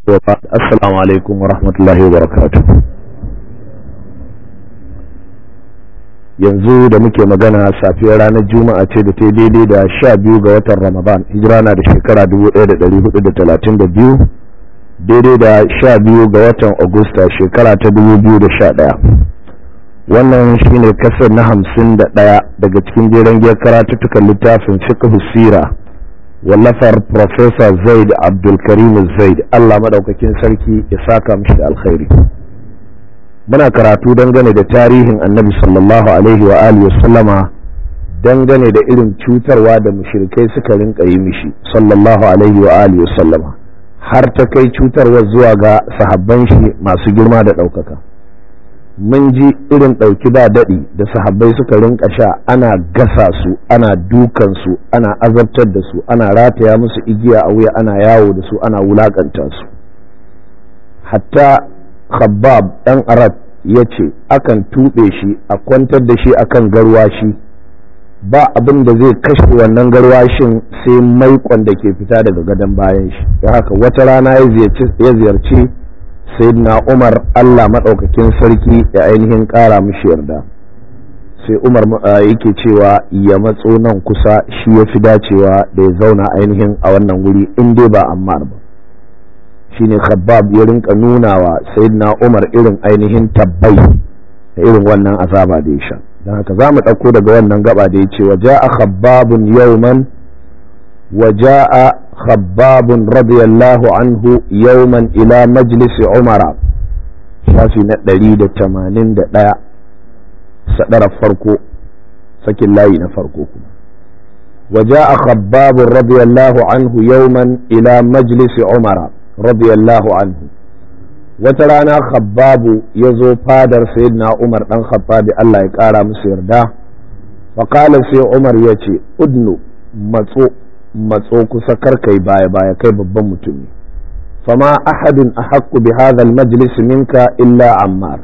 وبعد السلام عليكم ورحمة الله وبركاته yanzu da muke magana safiyar ranar juma'a ce da ta daidai da sha biyu ga watan ramadan hijira na da shekara 1432 daidai da sha biyu ga watan agusta shekara ta 2011 wannan shine kasar na hamsin da ɗaya daga cikin jeren giyar karatuttukan littafin fiqh sira wallafar Profesa Zaid Abdulkarim Zaid Allah madaukakin sarki ya saka mishi da alkhairi muna karatu dangane da tarihin annabi sallallahu alaihi wa alihi sallama dangane da irin cutarwa da mushrikai suka rinka yi mishi sallallahu alaihi wa alihi sallama har ta kai cutarwa zuwa ga sahabban shi masu girma da ɗaukaka mun ji irin ɗauki ba daɗi da sahabbai suka rinka sha ana gasa su ana dukan su ana azabtar da su ana rataya musu igiya a wuya ana yawo da su ana wulakanta su hatta khabbab ɗan arab ya ce akan tuɓe shi a kwantar da shi akan garwashi ba abin da zai kashe wannan garwashin sai maikon da ke fita daga gadon bayan shi da haka wata rana ya ziyarci sayyidina umar allah maɗaukakin sarki ya ainihin ƙara mishi yarda sai umar yake cewa ya matso nan kusa shi ya fi dacewa da ya zauna ainihin a wannan wuri in dai ba ammar ba shine khabbab ya rinka nuna wa sayyidina umar irin ainihin tabbai da irin wannan azaba da ya sha don haka za mu ɗauko daga wannan gaba da ya ce wa ja'a khabbabun yawman wa ja'a khabbabun radiyallahu anhu yawman ila majlisi umara shafi na ɗari da tamanin da ɗaya sadarar farko sakin layi na farko kuma wa ja'a khabbabun radiyallahu anhu yawman ila majlisi umara radiyallahu anhu wata rana khabbabu ya zo fadar sayyidina umar dan khattabi Allah ya kara musu yarda faƙala sai umar ya ce udnu matso matso kusa karkai baya baya kai babban mutum ne fama ahadun a haƙƙu bi hadha majlis minka illa ammar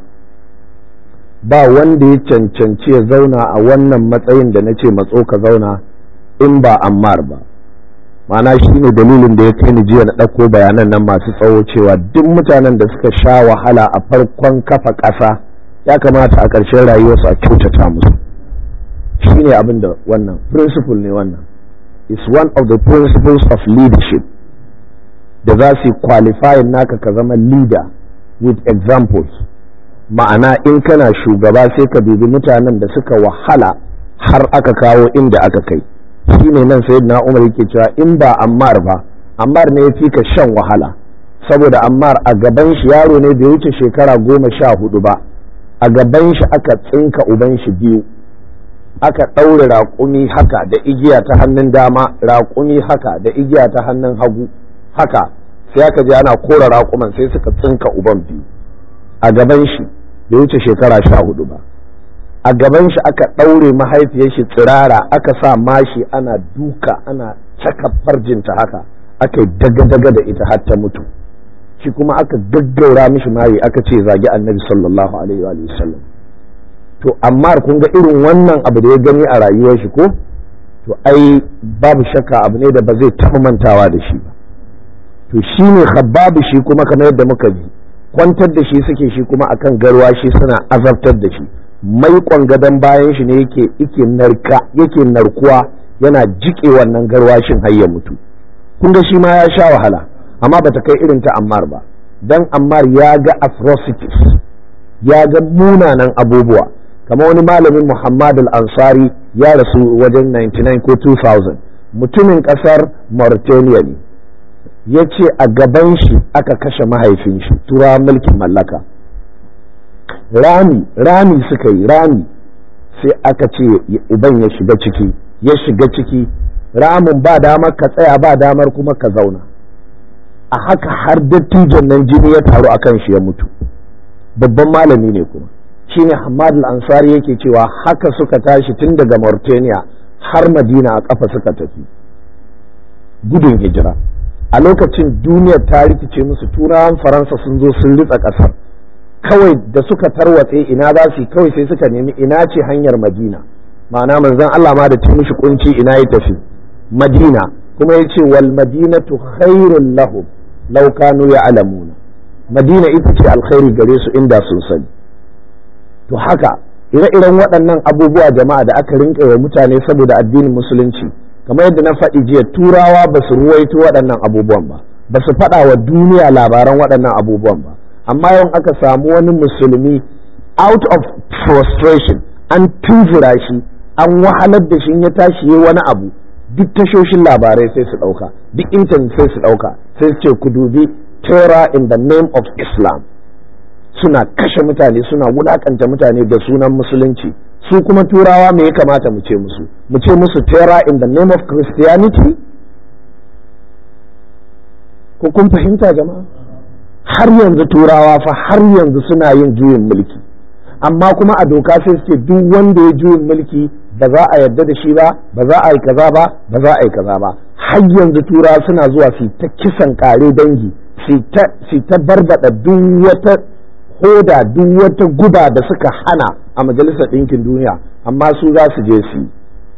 ba wanda ya cancanci ya zauna a wannan matsayin da na ce matso ka zauna in ba ammar ba ma'ana shi ne dalilin da ya kai ni jiya na ɗauko bayanan nan masu tsawo cewa duk mutanen da suka sha wahala a farkon kafa ƙasa ya kamata a ƙarshen rayuwarsu a kyautata musu shi ne abin da wannan principle ne wannan is one of the principles of leadership da za su qualifying naka ka zama leader with examples ma'ana in kana shugaba sai ka dubi mutanen da suka wahala har aka kawo inda aka kai shi ne nan sai na umar yake cewa in ba ammar ba ammar ne ya fi ka shan wahala saboda ammar a gaban shi yaro ne bai wuce shekara goma sha hudu ba a gaban shi aka tsinka uban shi biyu aka ɗaure raƙumi haka da igiya ta hannun dama raƙumi haka da igiya ta hannun hagu haka sai aka je ana kora raƙuman sai suka tsinka uban biyu a gaban shi bai wuce shekara sha hudu ba a gaban shi aka ɗaure mahaifiyar shi tsirara aka sa mashi ana duka ana caka farjinta haka aka yi daga-daga da ita har ta mutu shi kuma aka gaggaura mishi mari aka ce zagi annabi sallallahu alaihi wa sallam to amma kun ga irin wannan abu da ya gani a rayuwar shi ko to ai babu shakka abu ne da ba zai taɓa mantawa da shi ba to shi ne khabbabu shi kuma kamar yadda muka ji kwantar da shi suke shi kuma akan garwa shi suna azabtar da shi maikon gadon bayan shi ne yake yake narka yake narkuwa yana jike wannan garwashin har ya mutu kun ga shi ma ya sha wahala amma bata kai irin ta Ammar ba dan Ammar ya ga atrocities ya ga munanan abubuwa kamar wani malamin Muhammad al-Ansari ya rasu wajen 99 ko 2000 mutumin kasar Mauritania ne ya ce a gaban shi aka kashe mahaifin shi turawan mulkin mallaka rami rami suka yi rami sai aka ce uban ya shiga ciki ya shiga ciki ramin ba damar ka tsaya ba damar kuma ka zauna a haka har dattijon nan jini ya taru akan shi ya mutu babban malami ne kuma shine Hamad al-Ansari yake cewa haka suka tashi tun daga Mauritania har Madina a kafa suka tafi gudun hijira a lokacin duniyar ta rikice musu turawan Faransa sun zo sun ritsa kasar kawai da suka tarwatse ina za su kawai sai suka nemi ina ce hanyar Madina ma'ana manzon Allah ma da ta mishi kunci ina ya tafi Madina kuma ya ce wal madinatu khairun lahum law kanu ya'lamuna madina ita ce alkhairi gare su inda sun sani to haka ire-iren waɗannan abubuwa jama'a da aka rinƙa wa mutane saboda addinin musulunci kamar yadda na faɗi jiya turawa ba su ruwaito waɗannan abubuwan ba ba su faɗa wa duniya labaran waɗannan abubuwan ba amma yawan aka samu wani musulmi out of frustration an tunzura shi an wahalar da shi ya tashi yi wani abu duk tashoshin labarai sai su ɗauka duk intanet sai su ɗauka sai su ce ku dubi terror in the name of islam suna kashe mutane suna wulakanta mutane da sunan musulunci su kuma turawa me ya kamata mu ce musu mu ce musu terror in the name of christianity ko kun fahimta jama'a har yanzu turawa fa har yanzu suna yin juyin mulki amma kuma a doka sai suke duk wanda ya juyin mulki ba za a yarda da shi ba ba za a yi kaza ba ba za a yi kaza ba har yanzu turawa suna zuwa su ta kisan kare dangi su ta barbada duk wata hoda duk wata guba da suka hana a majalisar ɗinkin duniya amma su za su je su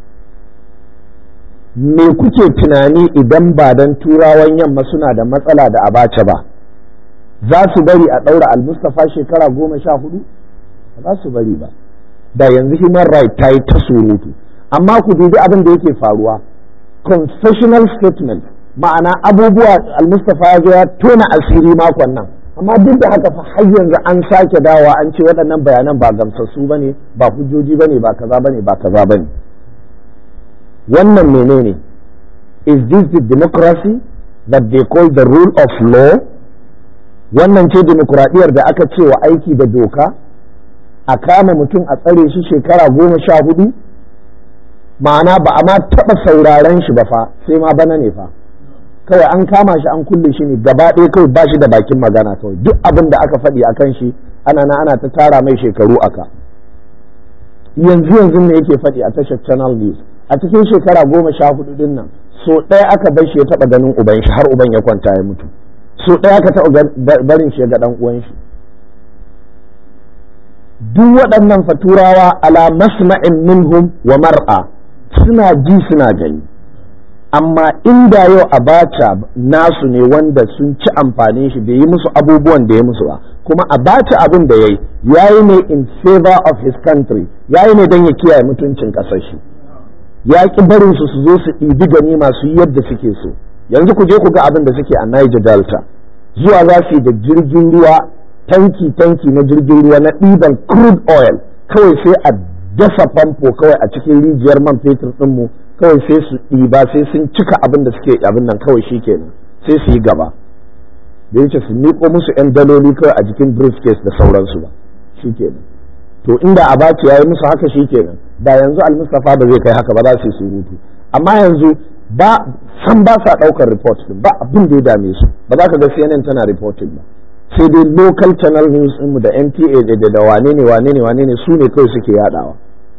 me kuke tunani idan ba dan turawan yamma suna da matsala da abacha ba za su bari a ɗaura almustafa shekara goma sha hudu ba za su bari ba da yanzu human right ta yi ta surutu amma ku dubi abin da yake faruwa confessional statement ma'ana abubuwa almustafa ya zo ya tona asiri makon nan amma duk da haka fa har yanzu an sake dawa an ce waɗannan bayanan ba gamsassu ba ne ba hujjoji ba ne ba kaza ba ne ba kaza ba ne wannan menene is this the democracy that they call the rule of law wannan ce demokuraɗiyar da aka ce wa aiki da doka a kama mutum a tsare shi shekara goma sha hudu ma'ana ba a ma taɓa sauraren shi ba fa sai ma bana ne fa kawai an kama shi an kulle shi ne gaba ɗaya kawai ba shi da bakin magana kawai duk abin da aka faɗi a kan shi ana na ana ta tara mai shekaru aka yanzu yanzu ne yake faɗi a tashar channel news a cikin shekara goma sha hudu din nan so ɗaya aka bar shi ya taɓa ganin uban shi har uban ya kwanta ya mutu so ɗaya aka taɓa barin shi ya ga ɗan uwan shi duk waɗannan faturawa ala masma'in minhum wa mar'a suna ji suna gani amma inda yau abacha nasu ne wanda sun ci amfanin shi bai yi musu abubuwan da ya musu ba kuma abacha abin da ya yi ya yi ne in favor of his country ya yi ne don ya kiyaye mutuncin ƙasar shi ya ƙi barin su su zo su ɗibi gani masu yadda suke so yanzu ku je ku ga abin da suke a Niger Delta zuwa za su yi da jirgin ruwa tanki tanki na jirgin ruwa na ɗiban crude oil kawai sai a dasa famfo kawai a cikin rijiyar man fetur ɗinmu kawai sai su ɗiba sai sun cika abin da suke abin nan kawai shi kenan sai su yi gaba da yake su miƙo musu 'yan daloli kawai a jikin briefcase da sauransu ba shi kenan to inda abaci ya yi musu haka shi kenan da yanzu almustafa ba zai kai haka ba za su yi surutu amma yanzu ba san ba sa ɗaukar report din ba abin da ya dame su ba za ka ga CNN tana reporting ba sai dai local channel news mu da NTA da da wane ne wane ne wane ne su ne kawai suke yadawa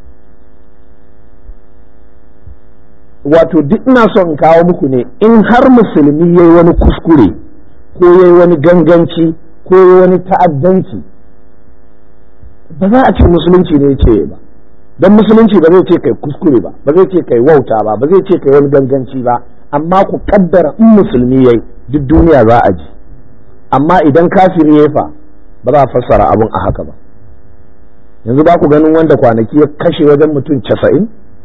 wato duk ina son in kawo muku ne in har musulmi yayi wani kuskure ko yayi wani ganganci ko yayi wani ta'addanci ba za a ce musulunci ne ce ba don musulunci ba zai ce kai kuskure ba ba zai ce kai wauta ba ba zai ce kai wani ganganci ba amma ku kaddara in musulmi yayi duk duniya za a ji amma idan kafiri ya fa ba za a fassara abun a haka ba yanzu ba ku ganin wanda kwanaki ya kashe wajen mutum casa'in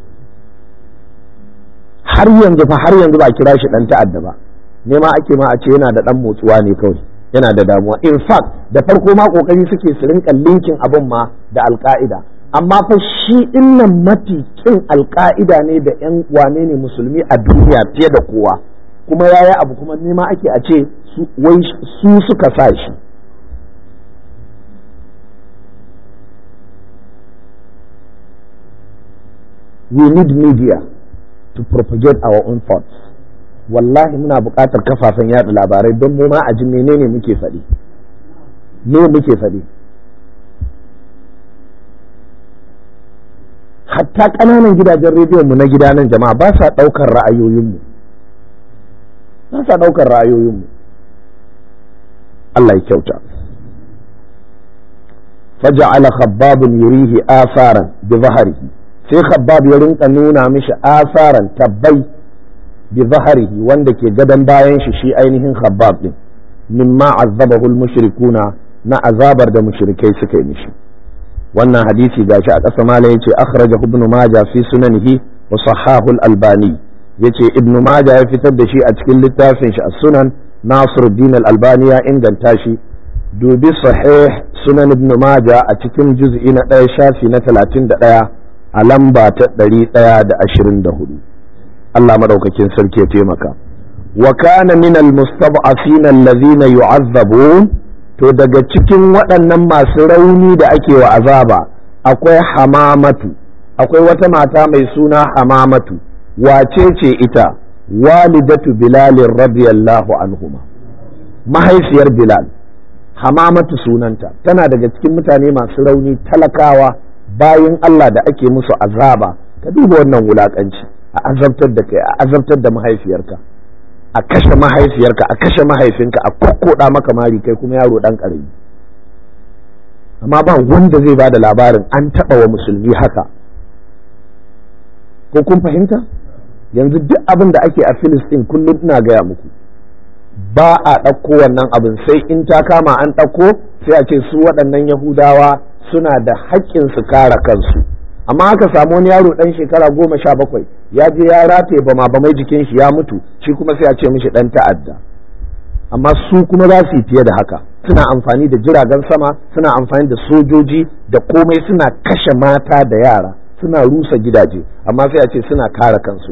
har yanzu fa har yanzu ba kira shi dan ta'adda ba nema ake ma a ce yana da dan motsuwa ne kawai yana da damuwa in fact da farko ma kokari suke su rinka linkin abin ma da alka'ida amma fa shi innan mafi kin alka'ida ne da yan wane ne musulmi a duniya fiye da kowa kuma yaya abu kuma nema ake a ce wai su suka sa shi we need media to propagate our own thoughts wallahi muna buƙatar kafafen yaɗa labarai don mu ma a ji menene muke faɗi me muke faɗi hatta ƙananan gidajen rediyon mu na gida nan jama'a ba sa ɗaukar ra'ayoyinmu ba sa ɗaukar ra'ayoyinmu Allah ya kyauta faja'ala khabbabun yurihi asaran bi zaharihi sai khabbab ya rinka nuna mishi asaran tabbai bi zaharihi wanda ke gadon bayan shi shi ainihin khabbab din mimma azzabahu al-mushrikuna na azabar da mushrikai suka yi mishi wannan hadisi gashi a ƙasa mala yace akhrajahu ibn majah fi sunanihi wa sahahu al-albani yace ibn majah ya fitar da shi a cikin littafin shi as-sunan nasiruddin al-albani ya inganta shi dubi sahih sunan ibn majah a cikin juz'i na ɗaya shafi na talatin da ɗaya a lamba ta ɗari ɗaya da ashirin da hudu Allah maɗaukakin sarki ya taimaka wa kana min almustab'afina allazina yu'azzabun to daga cikin waɗannan masu rauni da ake wa azaba akwai hamamatu akwai wata mata mai suna hamamatu wace ce ita walidatu bilalin radiyallahu anhuma mahaifiyar bilal hamamatu sunanta tana daga cikin mutane masu rauni talakawa bayan Allah da ake musu azaba ka duba wannan wulakanci a azabtar da kai a azabtar da mahaifiyarka a kashe mahaifiyarka a kashe mahaifinka a kokkoda maka mari kai kuma yaro dan karami amma ba wanda zai ba da labarin an taba wa musulmi haka ko kun fahimta yanzu duk abin da ake a Filistin kullum ina gaya muku ba a ɗauko wannan abin sai in ta kama an ɗauko sai a ce su waɗannan yahudawa suna da haƙƙin su kare kansu amma aka samu wani yaro ɗan shekara goma sha bakwai ya je ya rataye bama bamai jikin shi ya mutu shi kuma sai a ce mishi ɗan ta'adda amma su kuma za su yi fiye da haka suna amfani da jiragen sama suna amfani da sojoji da komai suna kashe mata da yara suna rusa gidaje amma sai a ce suna kare kansu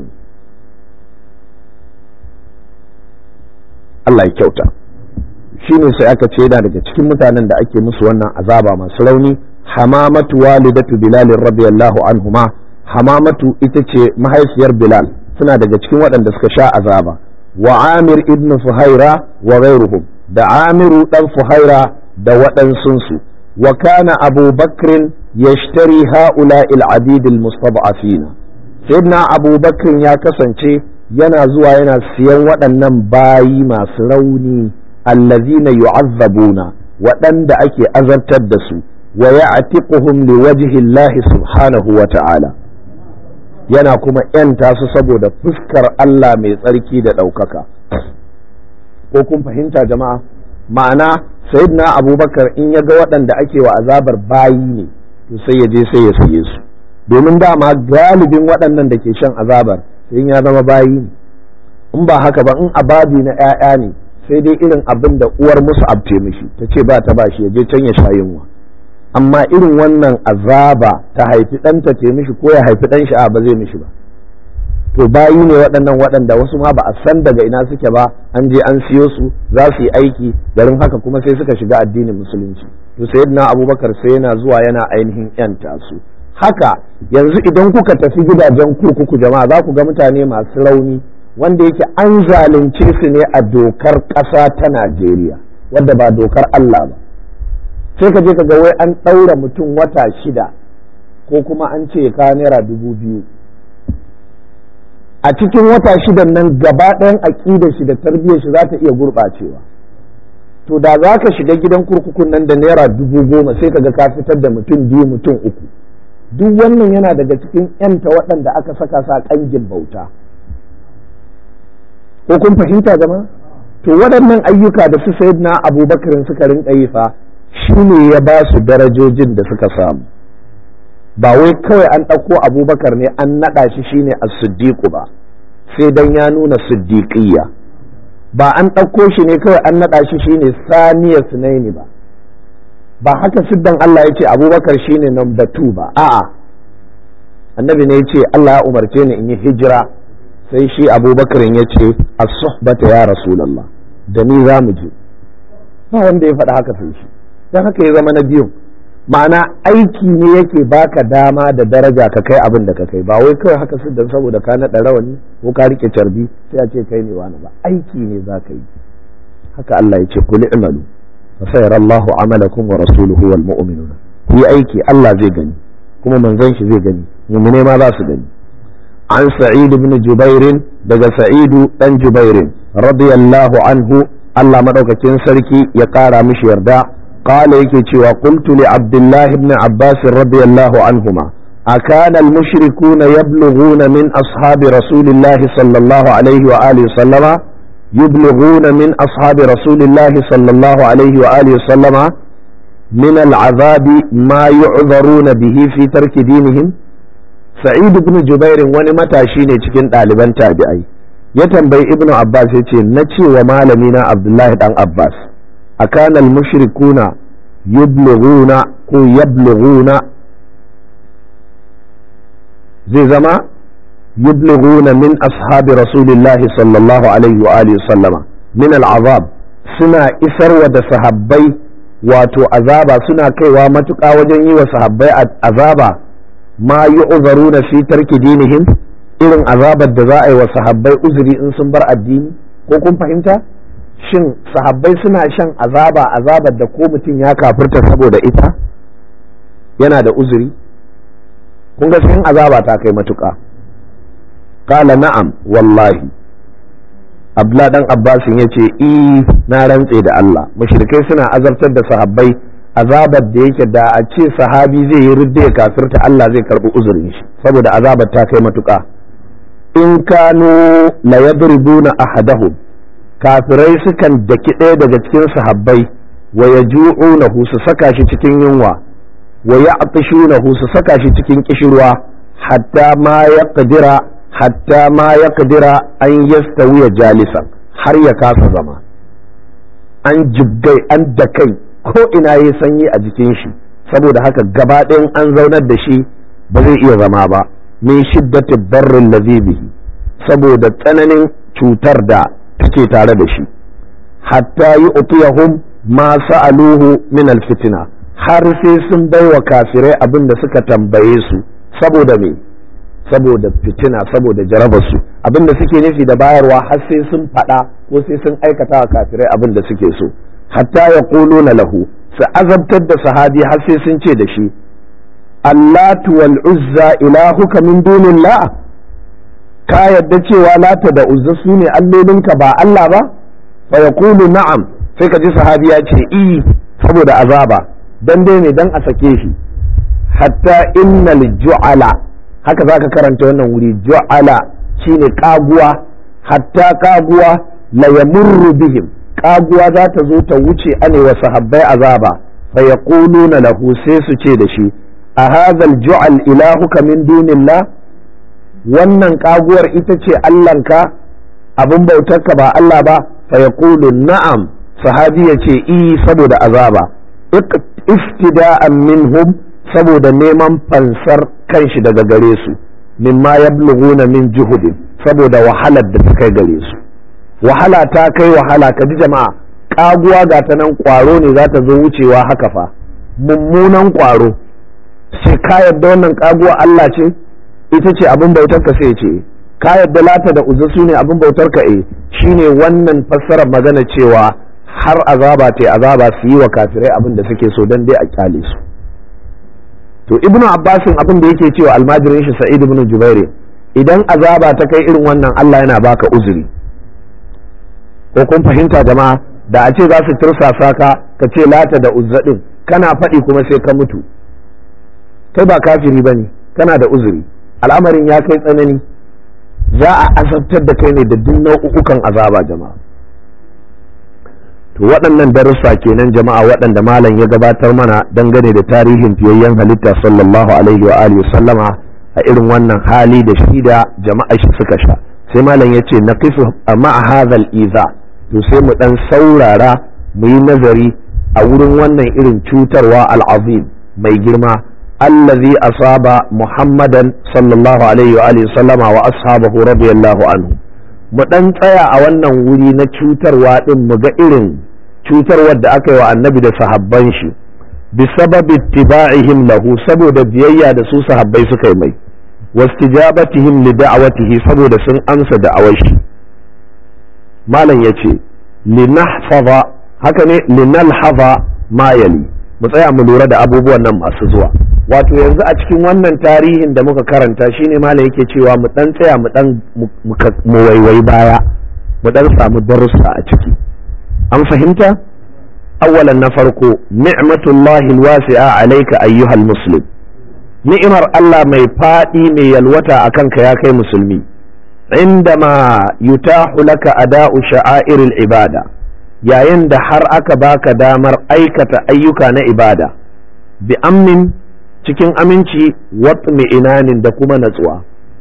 Allah ya kyauta shi ne sai aka ce yana daga cikin mutanen da ake musu wannan azaba masu rauni hamamatu walidatu bilal radiyallahu anhuma hamamatu ita ce mahaifiyar bilal suna daga cikin waɗanda suka sha azaba wa amir ibn fuhaira wa ghairuhum da amiru dan fuhaira da waɗansunsu wa kana abu bakrin yashtari ha'ula al-abid al-mustad'afina sayyidina abu bakrin ya kasance yana zuwa yana siyan waɗannan bayi masu rauni allazina yu'azzabuna waɗanda ake azabtar da su wa ya'tiquhum liwajhi Allah subhanahu wa ta'ala yana kuma ‘yanta su saboda fuskar Allah mai tsarki da ɗaukaka ko kun fahimta jama'a ma'ana sayyidina abubakar in ya ga waɗanda ake wa azabar bayi ne to sai ya je sai ya siye su domin dama galibin waɗannan da ke shan azabar in ya zama bayi ne in ba haka ba in ababi na 'ya'ya ne sai dai irin abin da uwar musu abce mishi ta ce ba ta ba shi ya je can ya sha yunwa amma irin wannan azaba ta haifi ɗanta ce mishi ko ya haifi ɗan sha'a ba zai mishi ba to bayi ne waɗannan waɗanda wasu ma ba a san daga ina suke ba an je an siyo su za su yi aiki garin haka kuma sai suka shiga addinin musulunci to sayyidina abubakar sai yana zuwa yana ainihin yanta su haka yanzu idan kuka tafi gidajen kurkuku jama'a za ku ga mutane masu rauni wanda yake an zalunce su ne a dokar ƙasa ta Najeriya wadda ba dokar Allah ba sai ka je ka ga wai an ɗaura mutum wata shida ko kuma an ce ka naira dubu biyu a cikin wata shidan nan gaba ɗayan aƙidar shi da tarbiyyar shi za ta iya gurɓacewa to da za ka shiga gidan kurkukun nan da naira dubu goma sai ka ga ka fitar da mutum biyu mutum uku duk wannan yana daga cikin yanta waɗanda aka saka sa ƙangin bauta ko kun fahimta jama to waɗannan ayyuka da su na abubakarin suka rinka yi fa shi ne ya ba su darajojin da suka samu ba wai kawai an ɗauko abubakar ne an naɗa shi shine a siddiqu ba sai dan ya nuna siddiqiyya ba an ɗauko shi ne kawai an naɗa shi shine saniya sunaini ba ba haka siddan Allah ya ce abubakar shine number two ba a'a annabi ne ya ce Allah ya umarce ni in yi hijira sai shi abubakar ya ce as-suhbata ya rasulullah da ni za mu je ba wanda ya faɗa haka sai shi don haka ya zama na biyun ma'ana aiki ne yake baka dama da daraja ka kai abin da ka kai ba wai kawai haka siddan saboda ka naɗa rawani ko ka rike carbi sai a ce kai ne wani ba aiki ne za ka yi haka Allah ya ce kuli imalu fasayar Allahu amalakum wa rasuluhu wal mu'minuna ku yi aiki Allah zai gani kuma manzon shi zai gani mu'mine ma za su gani an sa'id ibn jubair daga sa'idu dan jubair radiyallahu anhu Allah madaukakin sarki ya kara mishi yarda qala yake cewa qultu li abdullah ibn abbas radiyallahu anhuma أكان المشركون يبلغون من أصحاب رسول الله صلى الله عليه وآله وسلم يبلغون من أصحاب رسول الله صلى الله عليه وآله وسلم من العذاب ما يعذرون به في ترك دينهم سعيد بن جبير wani matashi ne cikin ɗaliban tabi'ai ya tambayi ibn Abbas ya ce na ce wa malamina Abdullahi dan Abbas akan al-mushrikuna yublughuna ko yablughuna zai zama yublughuna min ashabi rasulillahi sallallahu alaihi wa alihi sallama min al'azab suna isarwa da sahabbai wato azaba suna kaiwa matuƙa wajen yi wa sahabbai azaba ma yu'zaruna fi tarki dinihim irin azabar da za a yi wa sahabbai uzuri in sun bar addini ko kun fahimta shin sahabbai suna shan azaba azabar da ko mutum ya kafirta saboda ita yana da uzuri kun ga sun azaba ta kai matuƙa kala na'am wallahi abla dan abbasin ya ce i na rantse da Allah mushrikai suna azabtar da sahabbai azabar da yake da a ce sahabi zai yi ridda ya kafirta Allah zai karbi uzurin shi saboda azabar ta kai matuƙa in kanu la yadribuna ahadahum kafirai sukan daki ɗaya daga cikin sahabbai wa yaju'unahu su saka shi cikin yunwa wa ya'tishunahu su saka shi cikin kishirwa hatta ma yaqdira hatta ma yaqdira an yastawiya jalisan har ya kasa zama an jibgai an da kai ko ina yayi sanyi a jikin shi saboda haka gaba ɗayan an zaunar da shi ba zai iya zama ba min shiddati barrin bihi saboda tsananin cutar da take tare da shi hatta yi utiyahum ma sa'aluhu min alfitina har sai sun baiwa kafirai abin da suka tambaye su saboda me saboda fitina saboda jarabarsu abin da suke nufi da bayarwa har sai sun faɗa ko sai sun aikata wa kafirai abin da suke so hatta ya na lahu su azabtar da sahabi har sai sun ce da shi allatu wal uzza ilahuka min dunillah ka yadda cewa lata da uzza su ne allolinka ba Allah ba fa yaqulu na'am sai ka ji sahabi ya ce i saboda azaba dan dai ne dan a sake shi hatta innal ju'ala haka zaka karanta wannan wuri ju'ala shine kaguwa hatta kaguwa la yamurru bihim kaguwa za ta zo ta wuce ane wa sahabbai azaba fa yaquluna lahu sai su ce da shi a hadha al-ju'al ilahuka min dunillah wannan kaguwar ita ce Allahnka abin bautarka ba Allah ba fa yaqulu na'am sahabi ya ce i saboda azaba iftida'an minhum saboda neman fansar kanshi daga gare su mimma yablughuna min juhudin saboda wahalar da ta kai gare su wahala ta kai wahala ka ji jama'a kaguwa ga ta nan kwaro ne za ta zo wucewa haka fa mummunan kwaro sai ka yadda wannan kaguwa Allah ce ita ce abin bautar ka sai ce ka yadda lata da uzza su ne abin bautar ka eh shine wannan fassarar magana cewa har azaba ta azaba su yi wa kafirai abin da suke so don dai a kyale su to ibnu abbasin abin da yake cewa almajirin shi sa'id ibn jubair idan azaba ta kai irin wannan Allah yana baka uzuri ko kun fahimta jama'a da a ce za su tursasa ka ka ce lata da uzza din kana faɗi kuma sai ka mutu kai ba kafiri bane kana da uzuri al'amarin ya kai tsanani za a azabtar da kai ne da duk nau'ukan azaba jama'a to waɗannan darussa kenan jama'a waɗanda malam ya gabatar mana dangane da tarihin fiyayyen halitta sallallahu alaihi wa alihi sallama a irin wannan hali da shi da jama'a shi suka sha sai malam ya ce na kifu ma'a hadhal iza to sai mu dan saurara mu yi nazari a wurin wannan irin cutarwa al'azim mai girma allazi asaba muhammadan sallallahu alaihi wa alihi sallama wa ashabahu radiyallahu anhu mu ɗan tsaya a wannan wuri na cutarwa ɗin mu ga irin cutarwar da aka yi wa annabi da sahabban shi bi sababi tiba'ihim lahu saboda biyayya da su sahabbai suka yi mai wastijabatihim li da'awatihi saboda sun amsa da'awar shi malam yace linahfaza haka ne linalhaza ma yali mu tsaya mu lura da abubuwan nan masu zuwa wato yanzu a cikin wannan tarihin da muka karanta shine malam yake cewa mu dan tsaya mu dan mu waiwai baya mu dan samu darussa a ciki an fahimta awwalan na farko ni'matullahi alwasi'a alayka ayyuhal muslim ni'imar Allah mai fadi mai yalwata akan ka ya kai musulmi indama yutahu laka ada'u sha'airil ibada yayin da har aka baka damar aikata ayyuka na ibada bi amnin cikin aminci watmi inanin da kuma natsuwa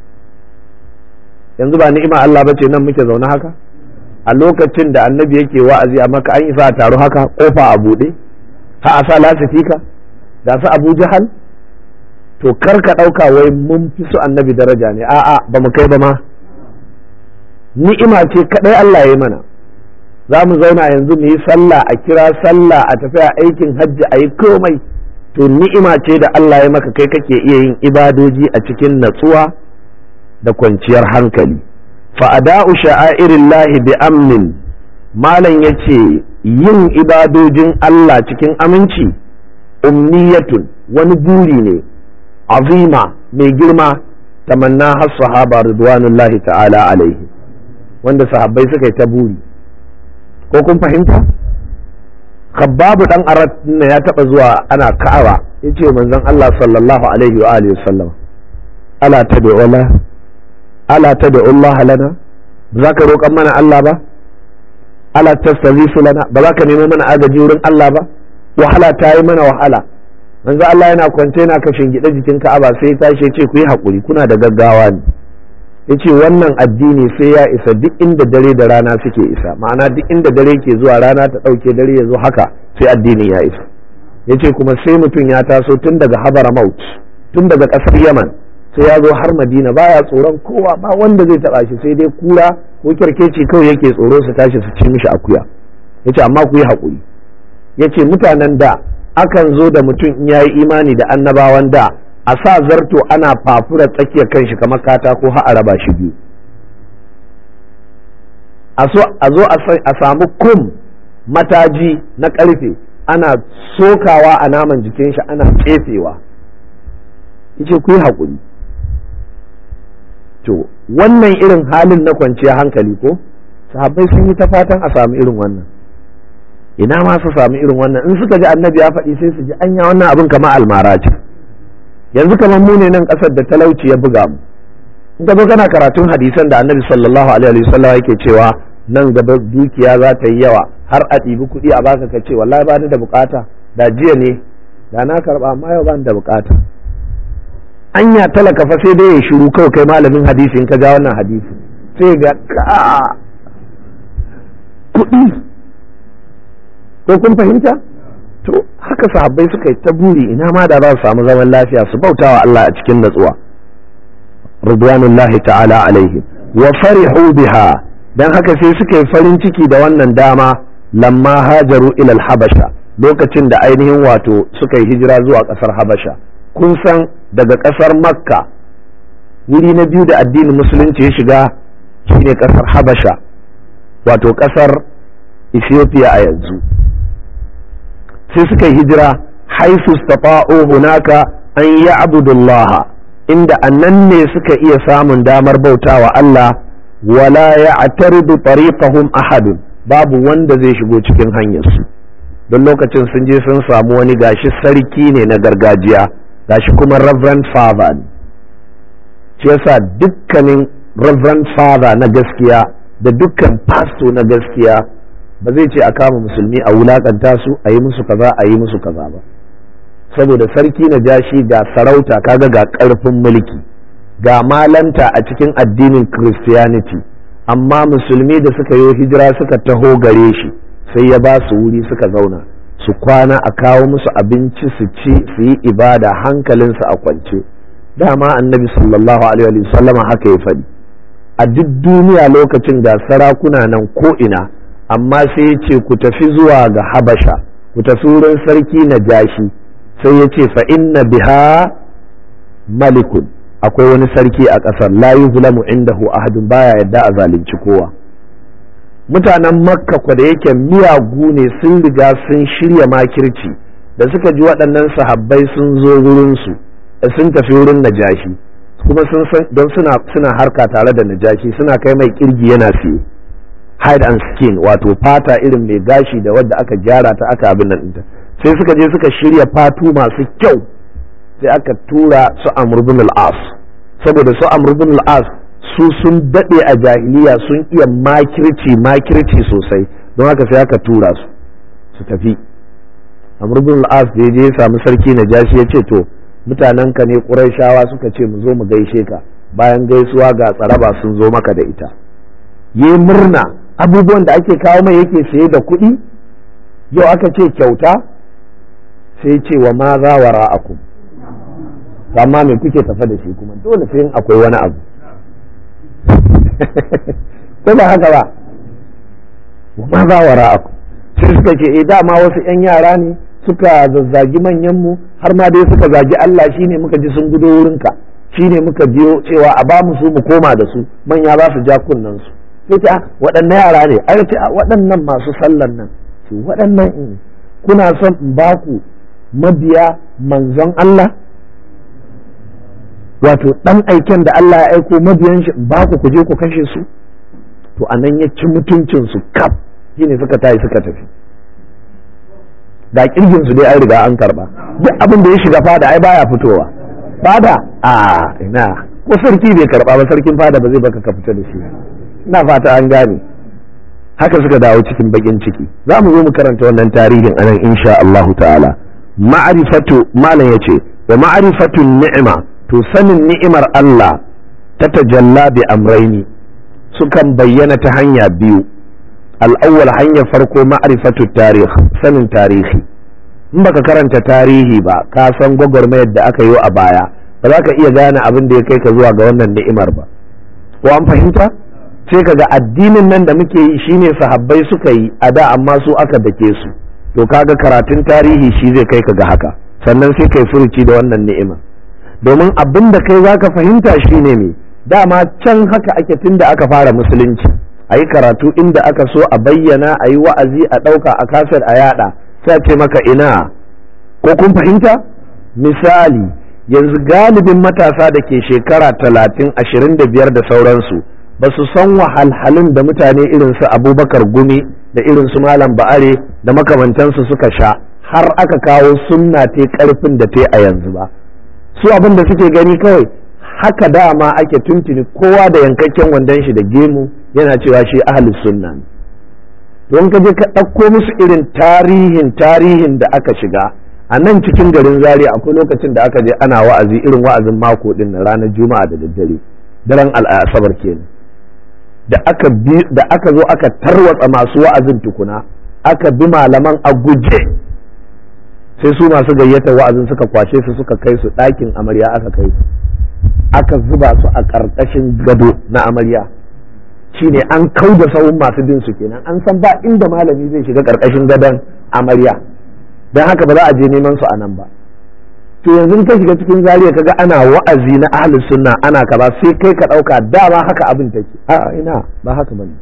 yanzu ba ni'ima Allah bace nan muke zaune haka a lokacin da annabi yake wa'azi a maka an isa taro haka kofa a buɗe ha a sa lasifika da su abu jahal to kar ka ɗauka wai mun fi su annabi daraja ne a'a ba mu kai ba ma ni'ima ce kaɗai Allah ya mana za mu zauna yanzu mu yi sallah a kira sallah a tafi a aikin hajji a yi komai to ni'ima ce da Allah ya maka kai kake iya yin ibadoji a cikin natsuwa da kwanciyar hankali fa'ada'u sha'airillahi bi amnin malam ya ce yin ibadojin Allah cikin aminci umniyatun wani buri ne azima mai girma tamanna har sahaba ridwanullahi ta'ala alaihi wanda sahabbai suka yi ta buri ko kun fahimta khabbabu dan arat ne ya taba zuwa ana ka'aba yace manzon Allah sallallahu alaihi wa alihi wasallam ala tad'u la ala tad'u Allah lana ba za ka roƙan mana Allah ba ala tastazifu lana ba za ka nemo mana agaji wurin Allah ba wahala ta yi mana wahala manzo Allah yana kwance yana kashin gida jikin Ka'aba sai ya tashi ya ce ku yi hakuri kuna da gaggawa ne yace wannan addini sai ya isa duk inda dare da rana suke isa ma'ana duk inda dare ke zuwa rana ta ɗauke dare ya zo haka sai addini ya isa yace kuma sai mutum ya taso tun daga habara maut tun daga ƙasar yaman sai ya zo har madina baya tsoron kowa ba wanda zai taɓa shi sai dai kura ko kyarkeci kawai yake tsoro su tashi su ci mishi akuya yace amma ku yi haƙuri yace mutanen da akan zo da mutum in yayi imani da annabawan da a sa zarto ana fafura tsakiyar kanshi kamar katako har a raba shi biyu a zo a samu kum mataji na karfe ana sokawa a naman jikin shi ana tsefewa yace ku yi haƙuri to wannan irin halin na kwanciya hankali ko sahabbai sun yi ta fatan a samu irin wannan ina ma su samu irin wannan in suka ji annabi ya faɗi sai su ji anya wannan abin kamar almara ce yanzu kamar mu ne nan ƙasar da talauci ya buga mu in ka zo kana karatun hadisan da annabi sallallahu alaihi wasallam yake cewa nan gaba dukiya za ta yi yawa har a ɗibi kuɗi a baka ka ce wallahi ba ni da bukata da jiya ne da na karɓa amma yau ba ni da bukata anya talaka fa sai dai ya shiru kawai kai malamin hadisi in ka ja wannan hadisi sai ga ka kuɗi ko kun fahimta to haka sahabbai suka yi ta buri ina ma da za su samu zaman lafiya su bautawa Allah a cikin natsuwa ridwanullahi ta'ala alaihi wa farihu biha dan haka sai suka yi farin ciki da wannan dama lamma hajaru ila habasha lokacin da ainihin wato suka yi hijira zuwa kasar habasha kun san daga kasar makka wuri na biyu da addinin musulunci ya shiga shine kasar habasha wato kasar ethiopia a yanzu sai suka yi hijira haifu stata'u hunaka an ya'budullaha inda annan ne suka iya samun damar bautawa Allah wala ya'taridu tariqahum ahadun babu wanda zai shigo cikin hanyarsu don lokacin sun je sun samu wani gashi sarki ne na gargajiya gashi kuma reverend father ne shi yasa dukkanin reverend father na gaskiya da dukkan pastor na gaskiya ba zai ce a kama musulmi a wulakanta su a yi musu kaza a yi musu kaza ba saboda sarki na jashi ga sarauta kaga ga ƙarfin mulki ga malanta a cikin addinin christianity amma musulmi da suka yi hijira suka taho gare shi sai ya ba su wuri suka zauna su kwana a kawo musu abinci su ci su yi ibada hankalinsu a kwance dama annabi sallallahu alaihi wasallama haka ya faɗi a duk duniya lokacin ga sarakuna nan ko ina amma sai ya ce ku tafi zuwa ga habasha ku tafi wurin sarki na jashi sai ya ce fa inna biha malikun akwai wani sarki a ƙasar la yuzlamu indahu ahadun baya yadda a zalunci kowa mutanen makka kwa da yake miyagu ne sun riga sun shirya makirci da suka ji waɗannan sahabbai sun zo wurinsu sun tafi wurin najashi kuma sun san don suna suna harka tare da najashi suna kai mai kirgi yana siye hide and skin wato fata irin mai gashi da wadda aka gyara ta aka abin nan ɗinta sai suka je suka shirya fatu masu kyau sai aka tura su amr bin al-as saboda su amr bin al-as su sun daɗe a jahiliya sun iya makirci makirci sosai don haka sai aka tura su su tafi amr bin al-as da je ya samu sarki najashi ya ce to mutanen ka ne qurayshawa suka ce mu zo mu gaishe ka bayan gaisuwa ga tsaraba sun zo maka da ita yi murna abubuwan da ake kawo mai yake saye da kuɗi yau aka ce kyauta sai ce wa ma za wa ra'akum amma me kuke tafa da shi kuma dole sai akwai wani abu ko ba haka ba wa ma za wa ra'akum sai suka ce eh dama wasu yan yara ne suka zazzagi manyan mu har ma dai suka zagi Allah shine muka ji sun gudo wurinka shine muka biyo cewa a ba mu su mu koma da su manya za su ja kunnen su sai ce waɗannan yara ne ai ce waɗannan masu sallan nan ce waɗannan in kuna son in ba ku mabiya manzon Allah wato ɗan aiken da Allah ya aiko mabiyan shi in ba ku ku je ku kashe su to anan ya ci mutuncin su kaf shine suka tayi suka tafi da kirgin su dai an riga an karba duk abin da ya shiga fada ai baya fitowa fada a ina ko sarki bai karba ba sarkin fada ba zai baka ka fita da shi ina fata an gane haka suka dawo cikin bakin ciki za mu zo mu karanta wannan tarihin anan insha Allah ta'ala ma'rifatu malam yace wa ma'rifatu ni'ima to sanin ni'imar Allah ta tajalla bi amraini sukan bayyana ta hanya biyu al'awwal hanyar farko ma'rifatu tarih sanin tarihi in baka karanta tarihi ba ka san gwagwarmayar da aka yi a baya ba za ka iya gane abin da ya kai ka zuwa ga wannan ni'imar ba ko an fahimta sai ka ga addinin nan da muke yi shine sahabbai suka yi a da amma su aka dake su to kaga karatun tarihi shi zai kai ka ga haka sannan sai kai furuci da wannan ni'ima domin abin da kai zaka fahimta shine me dama can haka ake tun da aka fara musulunci a yi karatu inda aka so a bayyana a yi wa'azi a ɗauka a kasar a yada sai ce maka ina ko kun fahimta misali yanzu galibin matasa da ke shekara talatin ashirin da biyar da sauransu ba su san wahalhalun da mutane irin su abubakar gumi da irin su malam ba'are da makamantansu suka sha har aka kawo sunna te karfin da te a yanzu ba su abin da suke gani kawai haka dama ake tuntuni kowa da yankakken wandon shi da gemu yana cewa shi ahlus sunna ne don ka je ka ɗauko musu irin tarihin tarihin da aka shiga a nan cikin garin zaria akwai lokacin da aka je ana wa'azi irin wa'azin mako din na ranar juma'a da daddare daren al'asabar kenan da aka bi da aka zo aka tarwatsa masu wa'azin tukuna aka bi malaman a guje sai su masu gayyata wa'azin suka kwashe su suka kai su ɗakin amarya aka kai su aka zuba su a ƙarƙashin gado na amarya shine an kau da sahun masu bin su kenan an san ba inda malami zai shiga ƙarƙashin gadon amarya don haka ba za a je neman su a nan ba to yanzu ka shiga cikin zariya kaga ana wa'azi na ahli sunna ana kaza sai kai ka ɗauka dama haka abin take a ina ba haka bane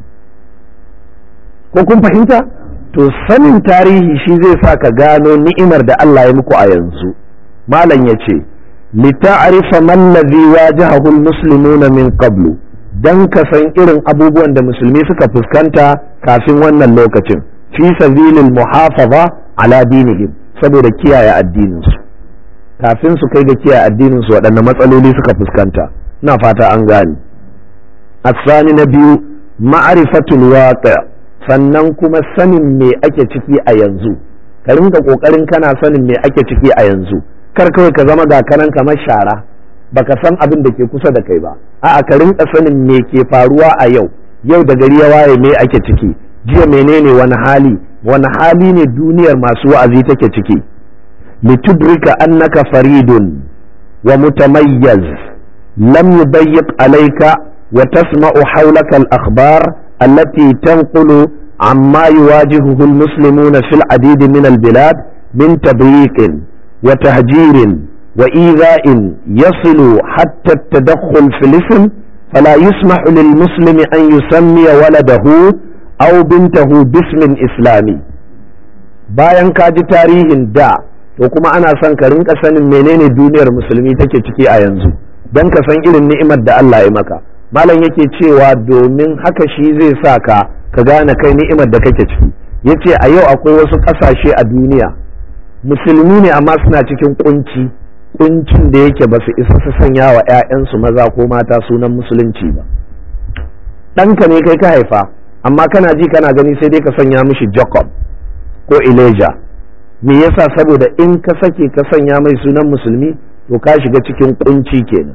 ko kun fahimta to sanin tarihi shi zai sa ka gano ni'imar da Allah ya muku a yanzu malam ya ce lita'rifa man ladhi wajahahu almuslimuna min qablu dan ka san irin abubuwan da musulmi suka fuskanta kafin wannan lokacin fi sabilil muhafaza ala dinihim saboda kiyaye addininsu kafin su kai ga kiyaye addininsu waɗanne matsaloli suka fuskanta ina fata an gane asani na biyu ma'rifatul waqi' sannan kuma sanin me ake ciki a yanzu ka rinka kokarin kana sanin me ake ciki a yanzu kar kawai ka zama ga kanan kamar shara baka san abin da ke kusa da kai ba a'a ka rinka sanin me ke faruwa a yau yau da gari ya waye me ake ciki jiya menene wani hali wani hali ne duniyar masu wa'azi take ciki litudrika annaka faridun wa mutamayyaz lam yubayyiq alayka wa tasma'u hawlaka al-akhbar التي تنقل عما يواجهه المسلمون في العديد من البلاد من تضييق وتهجير وإيذاء يصل حتى التدخل في الاسم فلا يسمح للمسلم أن يسمي ولده أو بنته باسم إسلامي bayan ka ji tarihin da to kuma ana son ka rinka sanin menene duniyar musulmi take ciki a yanzu don ka san irin ni'imar da Allah ya maka malam yake cewa domin haka shi zai sa ka ka gane kai ni'imar da kake ciki yace a yau akwai wasu ƙasashe a duniya musulmi ne amma suna cikin kunci kuncin da yake ba su isa su sanya wa 'ya'yansu maza ko mata sunan musulunci ba ɗanka ne kai ka haifa amma kana ji kana gani sai dai ka sanya mishi jacob ko elijah me yasa saboda in ka sake ka sanya mai sunan musulmi to ka shiga cikin kunci kenan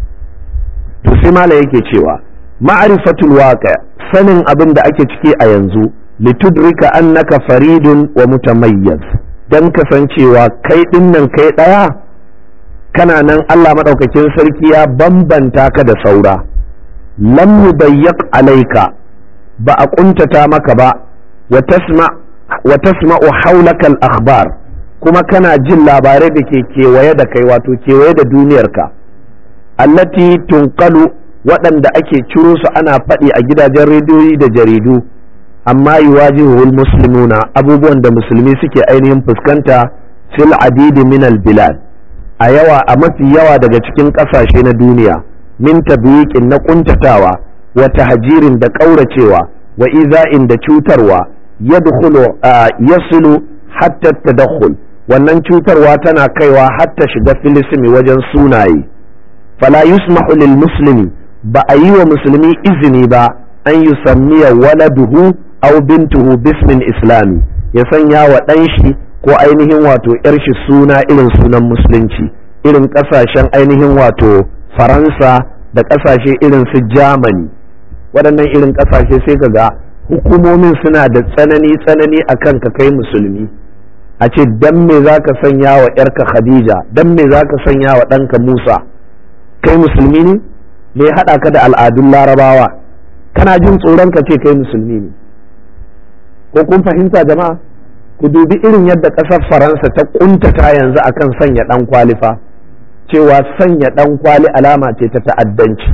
to sai mala yake cewa ma'rifatul waqi sanin abin da ake ciki a yanzu litudrika annaka faridun wa mutamayyaz dan kasancewa kai dinnan kai daya kana nan Allah madaukakin sarki ya bambanta ka da saura lam yubayyiq alayka ba a kuntata maka ba wa tasma wa tasma'u hawlaka al-akhbar kuma kana jin labarai da ke kewaye da kai wato kewaye da duniyarka allati tunqalu waɗanda ake ciro su ana faɗi a gidajen rediyoyi da jaridu amma yuwajihuhul muslimuna abubuwan da musulmi suke ainihin fuskanta fil adidi min al bilad a yawa a mafi yawa daga cikin ƙasashe na duniya min tabyiqin na kuntatawa wa tahjirin da ƙauracewa wa iza'in da cutarwa yadkhulu yasulu hatta tadakhul wannan cutarwa tana kaiwa hatta shiga filisimi wajen sunaye fala yusmahu lil muslimi ba a yi wa musulmi izini ba an yi sammiya waladuhu aw bintuhu bismin islami ya sanya wa ɗan shi ko ainihin wato yar shi suna irin sunan musulunci irin ƙasashen ainihin wato faransa da ƙasashe irin su germany waɗannan irin ƙasashe sai ka ga hukumomin suna da tsanani tsanani akan ka kai musulmi a ce dan me za ka sanya wa ‘yarka Khadija dan me za ka sanya wa ɗanka Musa kai musulmi ne me haɗa ka da al'adun larabawa kana jin tsoron ka ce kai musulmi ne ko kun fahimta jama'a ku dubi irin yadda ƙasar faransa ta ƙuntata yanzu akan sanya ɗan kwalifa cewa sanya ɗan kwali alama ce ta ta'addanci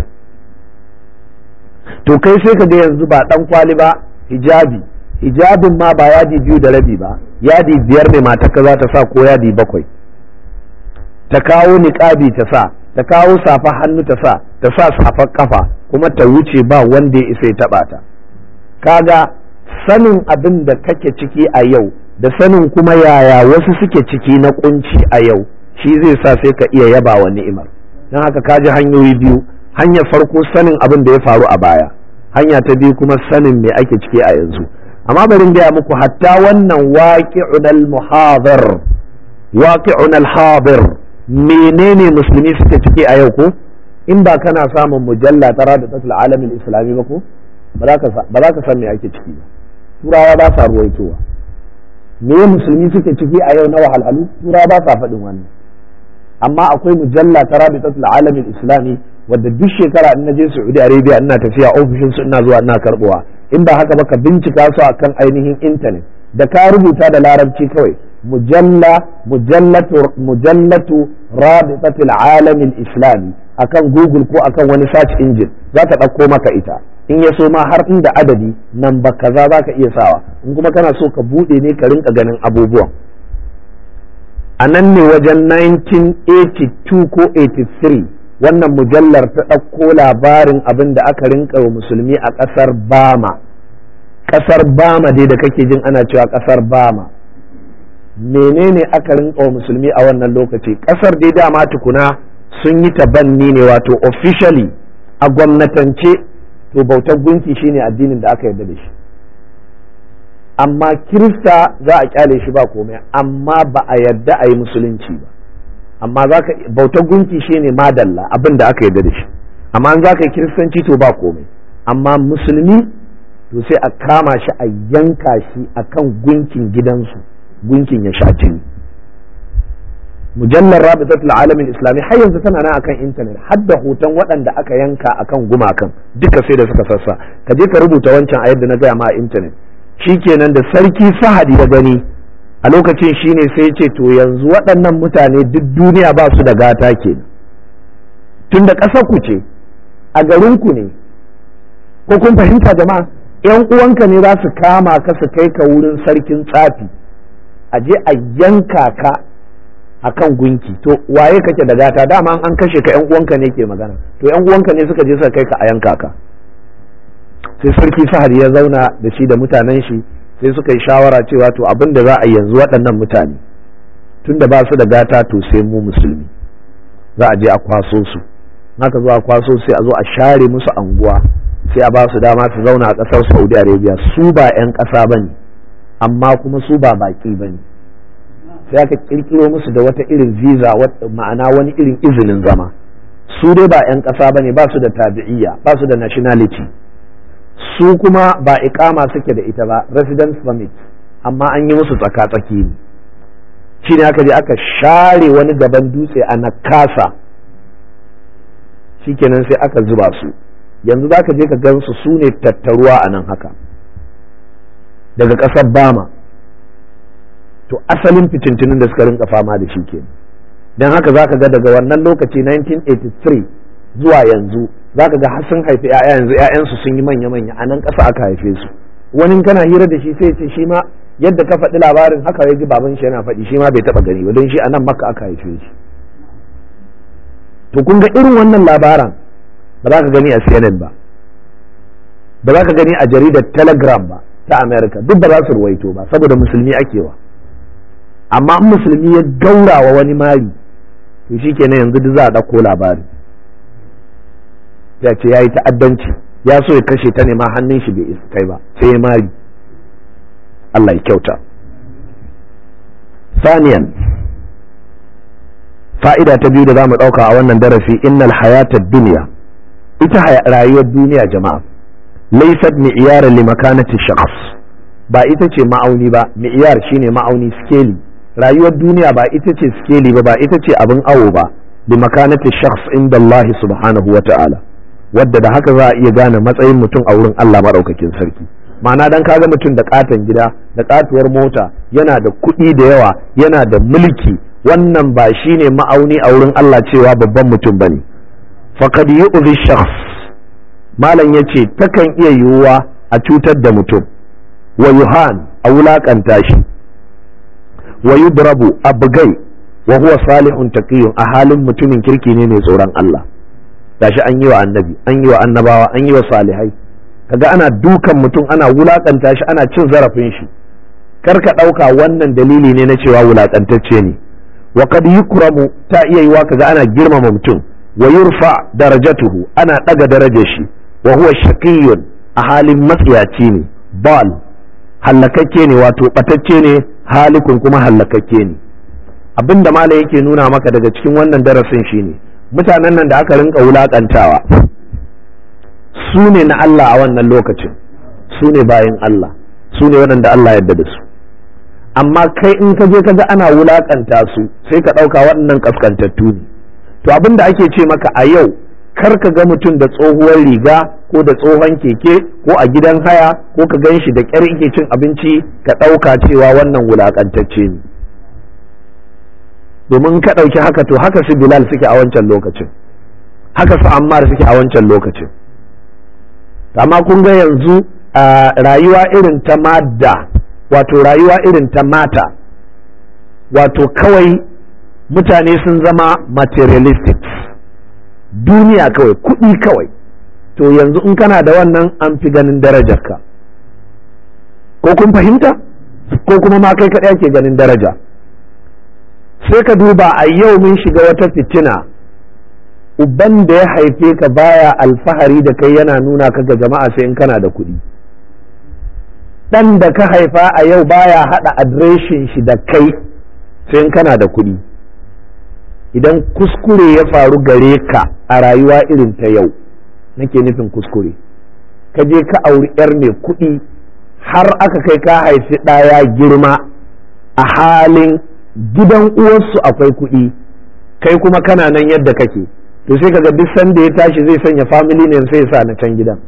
to kai sai ka ga yanzu ba ɗan kwali ba hijabi hijabin ma ba yadi biyu da rabi ba yadi biyar ne matarka za ta sa ko yadi bakwai ta kawo niƙabi ta sa ta kawo safa hannu ta sa ta sa safar kafa kuma ta wuce ba wanda ya isa ya taɓa ta kaga sanin abin da kake ciki a yau da sanin kuma yaya wasu suke ciki na kunci a yau shi zai sa sai ka iya yaba wa ni'imar don haka ka ji hanyoyi biyu hanyar farko sanin abin da ya faru a baya hanya ta biyu kuma sanin me ake ciki a yanzu amma bari gaya muku hatta wannan waqi'un al-muhadir waqi'un al-hadir menene musulmi suke ciki a yau ko in ba kana samun mujalla tara da tasul alamin islami ba ko ba za ka san me ake ciki ba turawa ba sa ruwaitowa me musulmi suke ciki a yau na wahalhalu turawa ba sa faɗin wannan amma akwai mujalla tara da tasul alamin islami wadda duk shekara in naje Saudi Arabia ina tafiya ofishin su ina zuwa ina karbowa in ba haka ba ka bincika su akan ainihin intanet da ka rubuta da larabci kawai mujalla mujallatu mujallatu rabitatul alamin islami akan google ko akan wani search engine za ta ɗauko maka ita in ya so ma har inda adadi nan ba kaza za ka iya sawa in kuma kana so ka buɗe ne ka rinka ganin abubuwan a nan ne wajen 1982 ko 83 wannan mujallar ta ɗauko labarin abin da aka rinka wa musulmi a ƙasar bama ƙasar bama dai da kake jin ana cewa ƙasar bama menene aka rinka wa musulmi a wannan lokaci ƙasar dai dama tukuna sun yi tabanni ne wato officially a gwamnatance to bautar gunki shine addinin da aka yarda da shi amma kirista za a kyale shi ba komai amma ba a yarda a yi musulunci ba amma za ka bautar gunki shine madalla abin da aka yarda da shi amma an za ka yi kiristanci to ba komai amma musulmi to sai a kama shi a yanka shi akan gunkin gidansu gunkin ya sha jini mujallar rabitatul alamin islami har yanzu tana nan akan intanet har da hoton waɗanda aka yanka akan gumakan duka sai da suka sassa ka je ka rubuta wancan a yadda na gaya ma a intanet shikenan da sarki fahad ya gani a lokacin shine sai ce to yanzu waɗannan mutane duk duniya ba su da gata ke tun da ƙasar ku ce a garin ku ne ko kun fahimta jama'a yan uwanka ne za su kama ka su kai ka wurin sarkin tsafi a je a yanka ka akan gunki to waye kake da gata dama an kashe ka yan uwanka ne ke magana to yan uwanka ne suka je suka kai ka a yanka ka sai sarki sahar ya zauna da shi da mutanen shi sai suka yi shawara cewa to abin da za a yanzu waɗannan mutane tun da ba su da gata to sai mu musulmi za a je a kwaso su haka zo a kwaso sai a zo a share musu anguwa sai a ba su dama su zauna a ƙasar saudi arabia su ba 'yan ƙasa ba ne amma kuma su ba baƙi ba ne sai aka ƙirƙiro musu da wata irin visa ma'ana wani irin izinin zama su dai ba 'yan ƙasa ba ne ba su da tabi'iyya ba su da nationality su kuma ba iƙama suke da ita ba residence permit amma an yi musu tsaka-tsaki ne shi ne aka je aka share wani gaban dutse a nakasa shikenan sai aka zuba su yanzu za ka je ka gansu su ne tattaruwa a nan haka daga ƙasar bama to asalin fitintunin da suka rinka fama da shi kenan don haka za ka ga daga wannan lokaci 1983 zuwa yanzu za ka ga har sun haifi 'ya'ya yanzu 'ya'yansu sun yi manya-manya a nan ƙasa aka haife su wani kana hira da shi sai ce shi ma yadda ka faɗi labarin haka ya ji baban shi yana faɗi shi ma bai taɓa gani ba don shi a nan maka aka haife shi to kun ga irin wannan labaran ba za ka gani a CNN ba ba za ka gani a jaridar Telegram ba ta America duk ba za su ruwaito ba saboda musulmi akewa amma in musulmi ya gaura wa wani mari to shi kenan yanzu duk za a ɗauko labari ya ce ya yi ta'addanci ya so ya kashe ta ne ma hannun shi bai isa kai ba sai ya mari Allah ya kyauta saniyan fa'ida ta biyu da za mu ɗauka a wannan darasi innal hayatar duniya ita rayuwar duniya jama'a laysat mi'yara li makanati shakhs ba ita ce ma'auni ba mi'yar shine ma'auni skeli rayuwar duniya ba ita ce skeli ba ba ita ce abin awo ba li makanati shakhs inda Allah subhanahu wa ta'ala wadda da haka za a iya gane matsayin mutum a wurin Allah maɗaukakin sarki ma'ana dan kaga mutum da katon gida da katuwar mota yana da kuɗi da yawa yana da mulki wannan ba shine ma'auni a wurin Allah cewa babban mutum bane faqad yu'dhi shakhs malam yace takan iya yiwuwa a cutar da mutum wa yuhan a wulakanta shi wa yudrabu abgai wa huwa salihun taqiyun a halin mutumin kirki ne mai tsoron Allah gashi an yi wa annabi an yi wa annabawa an yi wa salihai kaga ana dukan mutum ana wulakanta shi ana cin zarafin shi kar ka ɗauka wannan dalili ne na cewa wulakantacce ne wa kad yukramu ta iya yiwa kaga ana girmama mutum wa yurfa darajatuhu ana ɗaga darajar shi wa huwa shaqiyyun a halin matsiyaci ne bal hallakakke ne wato batacce ne halikun kuma hallakakke ne abinda malam yake nuna maka daga cikin wannan darasin shine mutanen nan da aka rinka wulakantawa su ne na Allah a wannan lokacin su ne bayan Allah su ne waɗanda Allah yadda da su amma kai in ka je ka ga ana wulakanta su sai ka ɗauka waɗannan ƙaskantattu ne to abin da ake ce maka a yau kar ka ga mutum da tsohuwar riga ko da tsohon keke ko a gidan haya ko ka gan shi da ƙyar yake cin abinci ka ɗauka cewa wannan wulakantacce ne domin ka ɗauki haka to haka su bilal suke a wancan lokacin haka su ammar suke a wancan lokacin amma kun ga yanzu rayuwa irin ta madda wato rayuwa irin ta mata wato kawai mutane sun zama materialistic duniya kawai kuɗi kawai to yanzu in kana da wannan an fi ganin darajarka ko kun fahimta ko kuma ma kai kaɗai ake ganin daraja sai ka duba a yau mun shiga wata fitina uban da ya haife ka baya alfahari da kai yana nuna ka ga jama'a sai in kana da kuɗi ɗan da ka haifa a yau baya haɗa adireshin shi da kai sai in kana da kuɗi idan kuskure ya faru gare ka a rayuwa irin ta yau nake nufin kuskure ka je ka auri 'yar mai kuɗi har aka kai ka haifi ɗaya girma a halin gidan uwarsu akwai kuɗi kai kuma kana nan yadda kake to sai kaga duk sanda ya tashi zai sanya family name sai ya sa na can gidan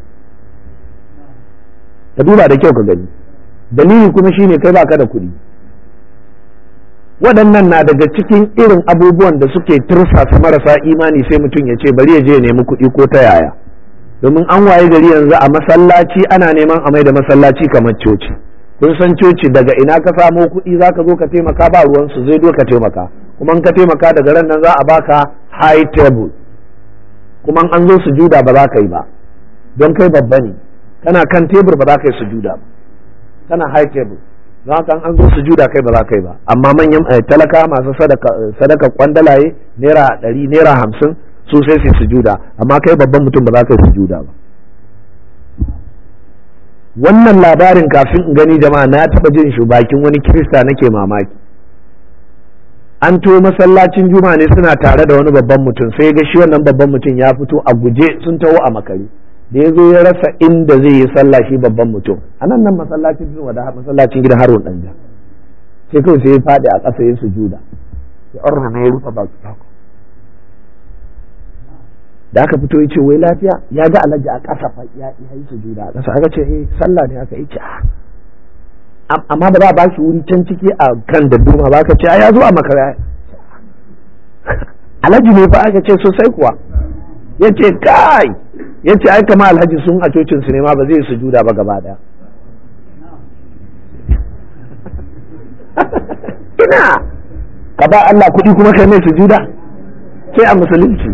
ka duba da kyau ka gani dalili kuma shine kai baka da kuɗi waɗannan na daga cikin irin abubuwan da suke tursasa marasa imani sai mutum ya ce bari ya je ya nemi kuɗi ko ta yaya domin an waye gari yanzu a masallaci ana neman a mai da masallaci kamar coci kun san coci daga ina ka samo kuɗi za ka zo ka taimaka ba ruwansu zai zo ka taimaka kuma in ka taimaka daga ran nan za a baka high table kuma an zo sujuda ba za ka yi ba don kai babba ne kana kan tebur ba za ka yi sujuda ba kana high table don haka an zo sujuda kai ba za ka yi ba amma manyan talaka masu sadaka kwandalaye naira ɗari naira hamsin su sai su sujuda amma kai babban mutum ba za ka yi sujuda ba wannan labarin kafin in gani jama'a na taɓa jin shi bakin wani kirista nake mamaki an to masallacin juma ne suna tare da wani babban mutum sai ga shi wannan babban mutum ya fito a guje sun taho a makare da ya zo ya rasa inda zai yi sallah shi babban mutum a nan nan masallacin juma da masallacin gidan harun danja sai kawai sai ya faɗi a ƙasa yin sujuda sai arna ne ya rufe baki da aka fito ya ce wai lafiya ya ga alhaji a ƙasa fa ya yi sujuda a ƙasa aka ce eh sallah ne aka yi ce amma ba za a ba shi wuri can ciki a kan da duma ba ka ce ya zo a makara alhaji ne fa aka ce sosai kuwa ya ce kai ya ce ai kama alhaji sun a cocin su ne ma ba zai sujuda ba gaba daya ina ka ba Allah kuɗi kuma kai mai sujuda sai a musulunci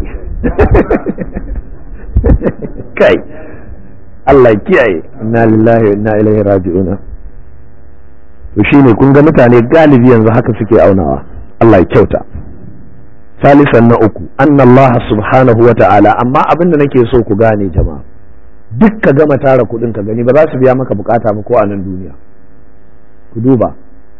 kai Allah kiyaye inna lillahi wa inna ilaihi raji'un to shine kun ga mutane galibi yanzu haka suke aunawa Allah ya kyauta salisan na uku anna Allah subhanahu wa ta'ala amma abin da nake so ku gane jama'a duk ka gama tara kuɗin ka gani ba za su biya maka bukata ba ko a nan duniya ku duba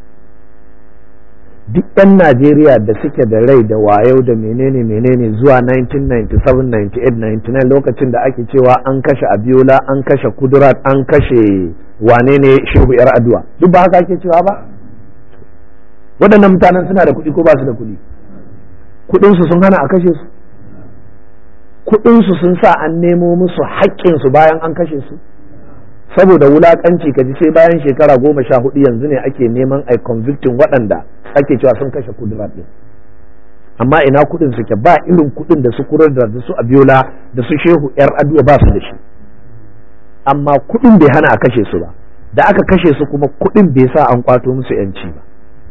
duk 'yan Najeriya da suke da rai da wayo da menene menene zuwa 1997 98 99 lokacin da ake cewa an kashe Abiola an kashe Kudurat an kashe wane ne Shehu Yar Adua duk ba haka ake cewa ba waɗannan mutanen suna da kuɗi ko ba su da kuɗi kuɗinsu sun hana a kashe su kuɗinsu sun sa an nemo musu haƙƙinsu bayan an kashe su saboda wulakanci ka ji sai bayan shekara goma sha hudu yanzu ne ake neman a convicting waɗanda ake cewa sun kashe kudura ɗin amma ina kudin suke ba irin kudin da su kurar da su abiola da su shehu yar aduwa ba su da shi amma kudin bai hana a kashe su ba da aka kashe su kuma kudin bai sa an kwato musu yanci ba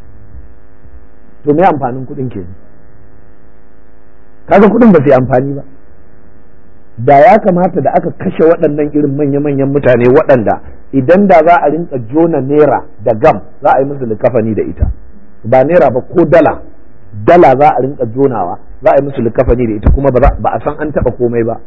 to me amfanin kudin ke kaga kudin ba su yi amfani ba da ya kamata da aka kashe waɗannan irin manya-manyan mutane waɗanda idan da za a rinka jona naira da gam za a yi musu likafani da ita ba naira ba ko dala dala za a rinka jonawa za a yi musu likafani da ita kuma ba a san an taɓa komai ba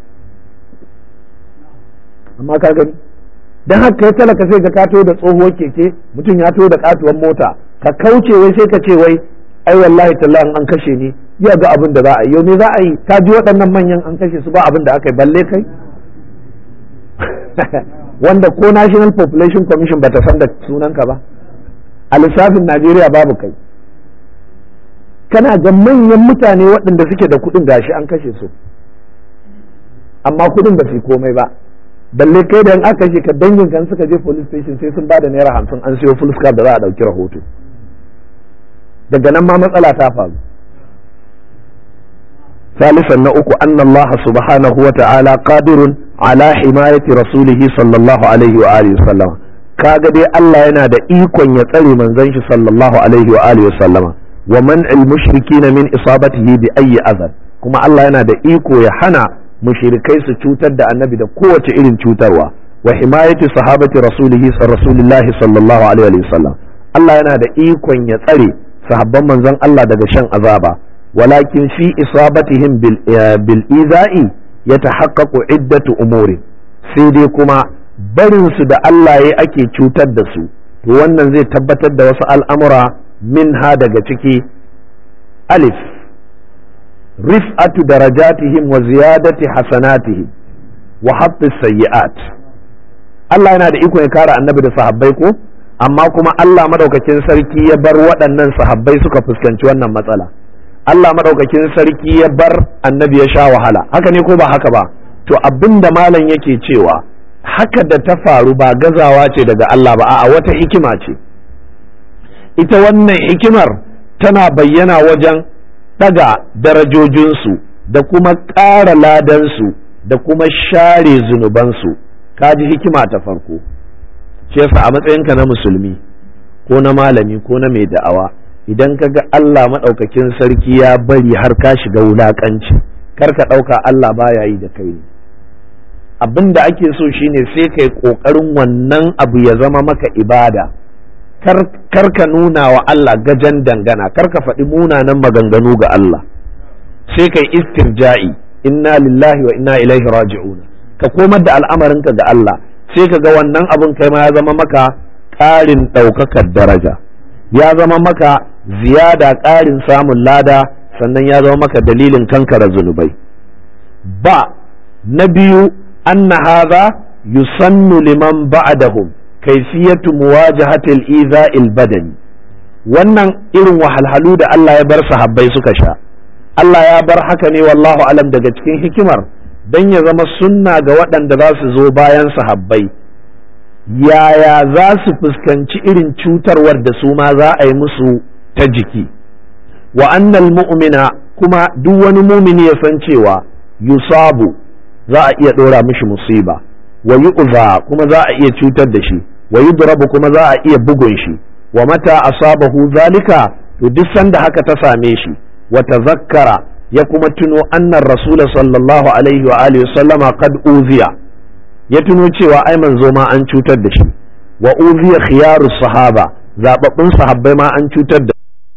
amma ka gani don haka ya talaka sai ka kato da tsohuwar keke mutum ya to da katuwar mota ka kauce wai sai ka ce wai ai wallahi tallahi an kashe ni ya ga abin da za a yi yau ne za a yi ta ji waɗannan manyan an kashe su ba abin da aka yi balle kai wanda ko national population commission bata san da sunanka ba a lissafin najeriya babu kai kana ga manyan mutane waɗanda suke da kuɗin gashi an kashe su amma kuɗin ba su komai ba balle kai da aka kashe ka dangin kan suka je police station sai sun ba da naira hamsin an siyo full da za a ɗauki rahoto daga nan ma matsala ta faru ثالثا نأكو أن الله سبحانه وتعالى قادر على حماية رسوله صلى الله عليه وآله وسلم kaga dai Allah yana da ikon ya tsare manzon shi sallallahu alaihi wa alihi wasallama wa man'il mushrikina min isabatihi bi ayyi azab kuma Allah yana da iko ya hana mushrikai su cutar da annabi da kowace irin cutarwa wa himayati sahabati rasulihi rasulillahi sallallahu alaihi wa sallam Allah yana da ikon ya tsare sahabban manzon Allah daga shan azaba ولكن في إصابتهم بالإيذاء يتحقق عدة أمور سيدي كما barin su da Allah ya ake cutar da su to wannan zai tabbatar da wasu al'amura min ha daga ciki alif rif'atu darajatihim wa ziyadati hasanatihim wa hatta sayyi'at Allah yana da iko ya kare annabi da sahabbai ko amma kuma Allah madaukakin sarki ya bar waɗannan sahabbai suka fuskanci wannan matsala Allah maɗaukakin sarki ya bar annabi ya sha wahala haka ne ko ba haka ba to abin da malam yake cewa haka da ta faru ba gazawa ce daga Allah ba a'a wata hikima ce ita wannan hikimar tana bayyana wajen ɗaga darajojinsu da kuma ƙara ladansu da kuma share zunubansu kaji hikima ta farko shi yasa a matsayinka na musulmi ko na malami ko na mai da'awa idan ka ga Allah maɗaukakin sarki ya bari har ka shiga wulaƙanci kar ka ɗauka Allah baya yi da kai ne abin da ake so shine sai kai ƙoƙarin wannan abu ya zama maka ibada kar ka nuna wa Allah gajan dangana kar ka faɗi munanan maganganu ga Allah sai kai istirja'i inna lillahi wa inna ilaihi raji'un ka komar da al'amarinka ga Allah sai ka ga wannan abin kai ma ya zama maka ƙarin ɗaukakar daraja ya zama maka ziyada ƙarin samun lada sannan ya zama maka dalilin kankara zunubai ba na biyu anna hadha yusannu liman ba'dahum kayfiyatu muwajahatil iza'il badani wannan irin wahalhalu da Allah ya bar sahabbai suka sha Allah ya bar haka ne wallahu alam daga cikin hikimar dan ya zama sunna ga waɗanda za su zo bayan sahabbai yaya za su fuskanci irin cutarwar da su ma za a yi musu ta jiki wa annal mu'mina kuma duk wani mumini ya san cewa yusabu za a iya ɗora mishi musiba wa yu'za kuma za a iya cutar da shi wa yudrabu kuma za a iya bugun shi wa mata asabahu zalika to duk sanda haka ta same shi wa tazakkara ya kuma tuno annar rasul sallallahu alaihi wa alihi sallama qad uziya ya tuno cewa ai manzo ma an cutar da shi wa uziya khiyaru sahaba zababbun sahabbai ma an cutar da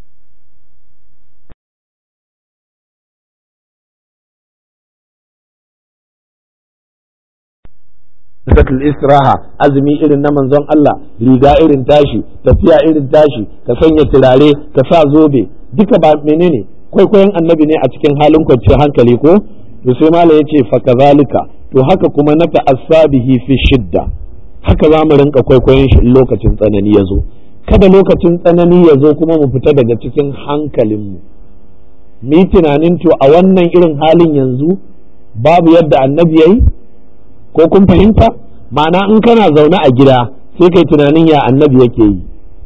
sakatul istiraha azumi irin na manzon Allah riga irin tashi tafiya irin tashi ka sanya turare ka sa zobe duka ba menene kwaikwayon annabi ne a cikin halin kwanciyar hankali ko to sai mala yace fa kazalika to haka kuma na ta'assabihi fi shidda haka za mu rinka kwaikwayon shi lokacin tsanani ya zo kada lokacin tsanani ya zo kuma mu fita daga cikin hankalinmu mu yi tunanin to a wannan irin halin yanzu babu yadda annabi ya yi ko kun fahimta ma'ana in kana zaune a gida sai kai tunanin ya annabi yake yi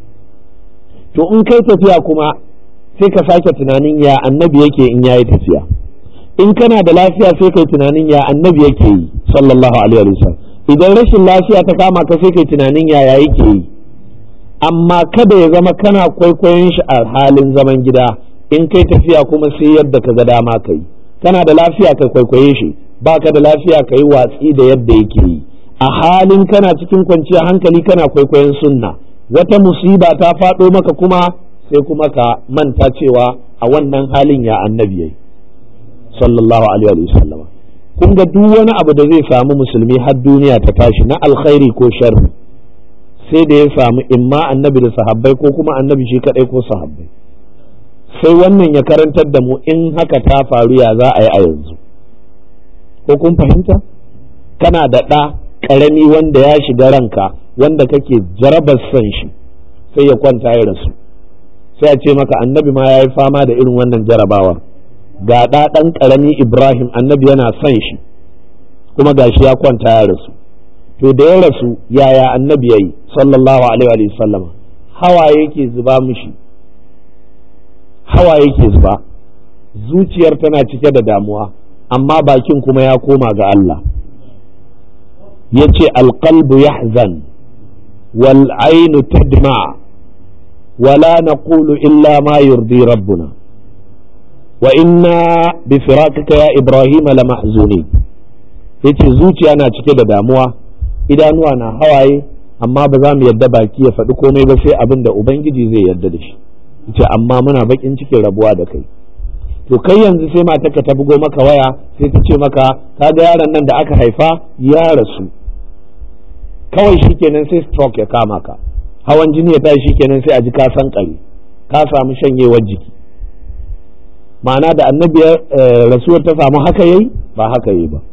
to in kai tafiya kuma sai ka sake tunanin ya annabi yake in yayi tafiya in kana da lafiya sai kai tunanin ya annabi yake yi sallallahu alaihi wasallam idan rashin lafiya ta kama ka sai kai tunanin ya ya yake yi amma kada ya zama kana kwaikwayon shi a halin zaman gida in kai tafiya kuma sai yadda ka ga dama kai kana da lafiya ka kwaikwaye shi baka da lafiya ka yi watsi da yadda yake yi a halin kana cikin kwanciyar hankali kana kwaikwayon sunna wata musiba ta faɗo maka kuma sai kuma ka manta cewa a wannan halin ya annabi yayi sallallahu alaihi wa sallama kun ga duk wani abu da zai samu musulmi har duniya ta tashi na alkhairi ko sharri sai da ya samu imma annabi da sahabbai ko kuma annabi shi kadai ko sahabbai sai wannan ya karantar da mu in haka ta faru ya za a yi a yanzu ko kun fahimta kana da ɗa ƙarami wanda ya shiga ranka wanda kake jarabar son shi sai ya kwanta ya rasu sai a ce maka annabi ma ya yi fama da irin wannan jarabawa ga ɗa ɗan ƙarami ibrahim annabi yana son shi kuma gashi ya kwanta ya rasu to da ya rasu yaya annabi ya yi sallallahu alaihi wa sallama hawa yake zuba mishi hawa yake zuba zuciyar tana cike da damuwa amma bakin kuma ya koma ga Allah ya ce alƙalbu yahzan wal ainu tadma wala naqulu illa ma yurdi rabbuna wa inna bi firakika ya ibrahim la mahzuni yace zuciya na cike da damuwa idanuwa na hawaye amma ba za mu yadda baki ya faɗi komai ba sai abin da ubangiji zai yarda da shi yace amma muna bakin cikin rabuwa da kai to kai yanzu sai matarka ta bugo maka waya sai ta ce maka ka ga yaron nan da aka haifa ya rasu kawai shikenan sai stroke ya kama ka hawan jini ya tashi shikenan sai a ji ka san kare ka samu shanyewar jiki ma'ana da annabi rasuwar ta samu haka yayi ba haka yayi ba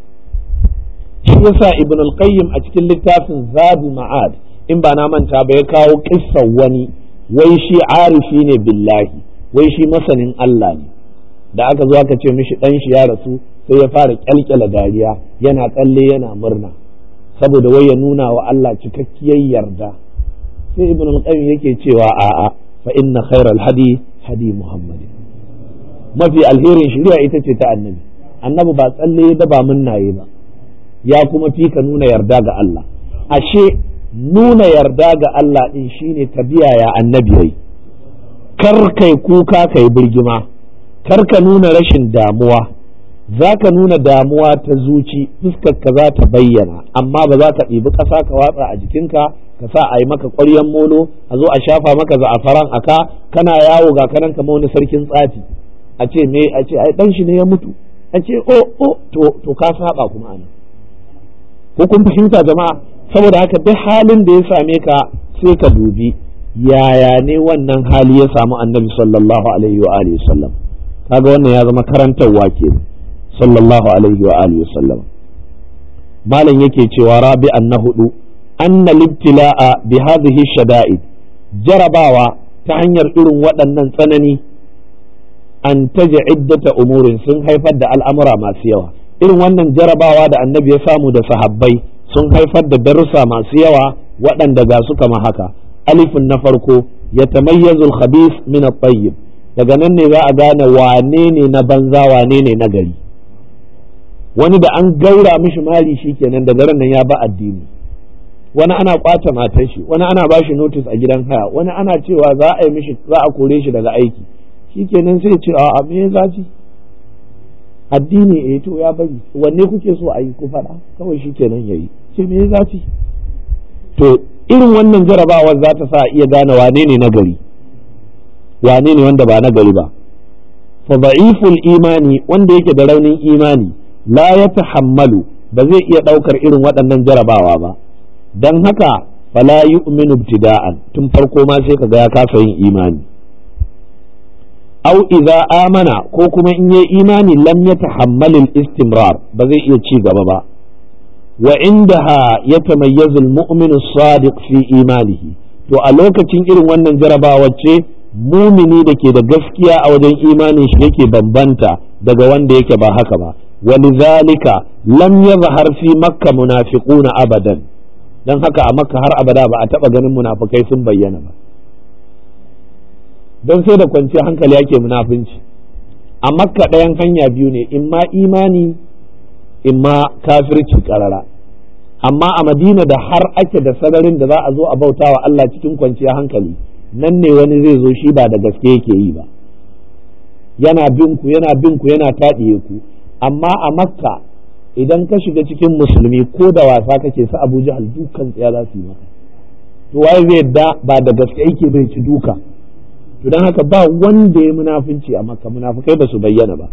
shi yasa ibn al-qayyim a cikin littafin zabi ma'ad in ba na manta ba ya kawo kissan wani wai shi arifi ne billahi wai shi masanin Allah ne da aka zo aka ce mishi dan shi ya rasu sai ya fara kyalkyala dariya yana tsalle yana murna saboda wai ya nuna wa Allah cikakkiyar yarda sai ibn al-qayyim yake cewa a'a fa inna khairal hadi hadi muhammad mafi alherin shari'a ita ce ta annabi annabi ba tsalle da ba munnaye ba ya kuma fi ka nuna yarda ga Allah ashe nuna yarda ga Allah din shine ka biya ya annabi yayi kar kai kuka kai birgima kar ka nuna rashin damuwa za ka nuna damuwa ta zuci fuskar ka za ta bayyana amma ba za ka ɗibi ƙasa ka watsa a jikinka ka sa a yi maka ƙwaryen molo a zo a shafa maka za'afaran aka kana yawo ga kanan kamar wani sarkin tsafi a ce me a ce ai dan shi ne ya mutu a ce o o to to ka saba kuma ana ko kun fahimta jama'a saboda haka duk halin da ya same ka sai ka dubi yaya ne wannan hali ya samu annabi sallallahu alaihi wa alihi sallam kaga wannan ya zama karantarwa ke sallallahu alaihi wa alihi sallam malam yake cewa rabi'an na hudu anna libtila'a bi hadhihi shada'id jarabawa ta hanyar irin waɗannan tsanani an taja iddata umurin sun haifar da al'amura masu yawa irin wannan jarabawa da annabi ya samu da sahabbai sun haifar da darussa masu yawa waɗanda ga su kama haka alifin na farko ya tamayyazu al-khabith min at-tayyib daga nan ne za a gane wane ne na banza wane ne na gari wani da an gaura mishi mali shikenan daga ran nan ya ba addini wani ana kwata matar shi wani ana ba shi notice a gidan haya wani ana cewa za a yi mishi za a kore shi daga aiki shikenan sai ce a me zafi addini eh to ya bari wanne kuke so a yi ku faɗa kawai shikenan yayi ce me zafi to irin wannan jarabawar za ta sa iya gane wane ne nagari wane ne wanda ba nagari ba fa da'iful imani wanda yake da raunin imani la ya tahammalu ba zai iya ɗaukar irin waɗannan jarabawa ba don haka fala yu'minu ibtida'an tun farko ma sai kaga ya kasa yin imani au idza amana ko kuma in yi imani lam yatahammal istimrar ba zai iya ci gaba ba wa indaha yatamayyazu al-mu'minu as-sadiq fi imanihi to a lokacin irin wannan jarabawa ce mumini da ke da gaskiya a wajen imanin shi yake bambanta daga wanda yake ba haka ba ولذلك لم يظهر في مكة منافقون أبدا dan haka a makka har abada ba a taba ganin munafukai sun bayyana ba don sai da kwanciyar hankali yake munafunci a makka ɗayan hanya biyu ne in ma imani in ma kafirci karara amma a madina da har ake da sararin da za a zo a bauta wa Allah cikin kwanciyar hankali nan ne wani zai zo shi ba da gaske yake yi ba yana bin ku yana bin ku yana taɗiye ku amma a makka idan ka shiga cikin musulmi ko da wasa kake su abu jahal dukan tsaya za su yi maka to waye zai yadda ba da gaske yake bai ci duka to don haka ba wanda ya munafunci a makka munafukai ba su bayyana ba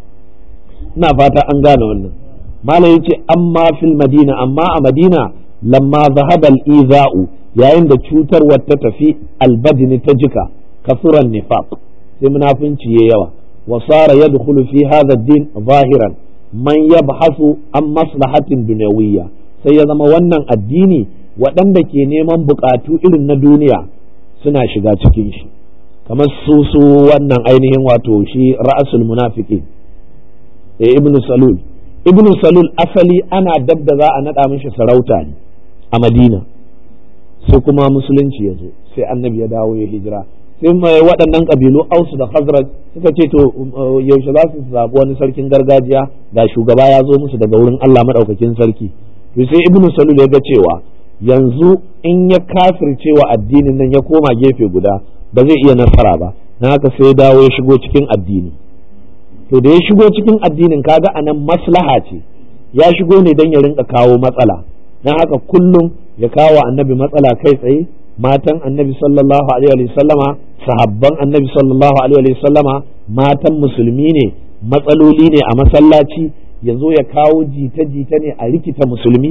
ina fata an gane wannan malam yace amma fil madina amma a madina lamma zahaba al-iza'u yayin da cutarwar ta tafi albadini ta jika kasuran nifaq sai munafunci yayi yawa وصار يدخل في هذا الدين ظاهرا من يبحث عن مصلحة دنيوية sai ya zama wannan addini waɗanda ke neman buƙatu irin na duniya suna shiga cikin shi kamar su su wannan ainihin wato shi ra'asul munafiki eh ibn salul ibn salul asali ana dab da za a naɗa mishi sarauta ne a madina sai kuma musulunci ya zo sai annabi ya dawo ya hijira sai mai waɗannan ƙabilu ausu da khazraj suka ce to yaushe za su zaɓi wani sarkin gargajiya ga shugaba ya zo musu daga wurin Allah maɗaukakin sarki to sai ibnu salul ya ga cewa yanzu in ya kafirce wa addinin nan ya koma gefe guda ba zai iya nasara ba na haka sai ya dawo ya shigo cikin addini to da ya shigo cikin addinin kaga anan maslaha ce ya shigo ne don ya rinka kawo matsala na haka kullum ya kawo annabi matsala kai tsaye matan annabi sallallahu alaihi wa sallama sahabban annabi sallallahu alaihi wa sallama matan musulmi ne matsaloli ne a masallaci ya zo ya kawo jita-jita ne a rikita musulmi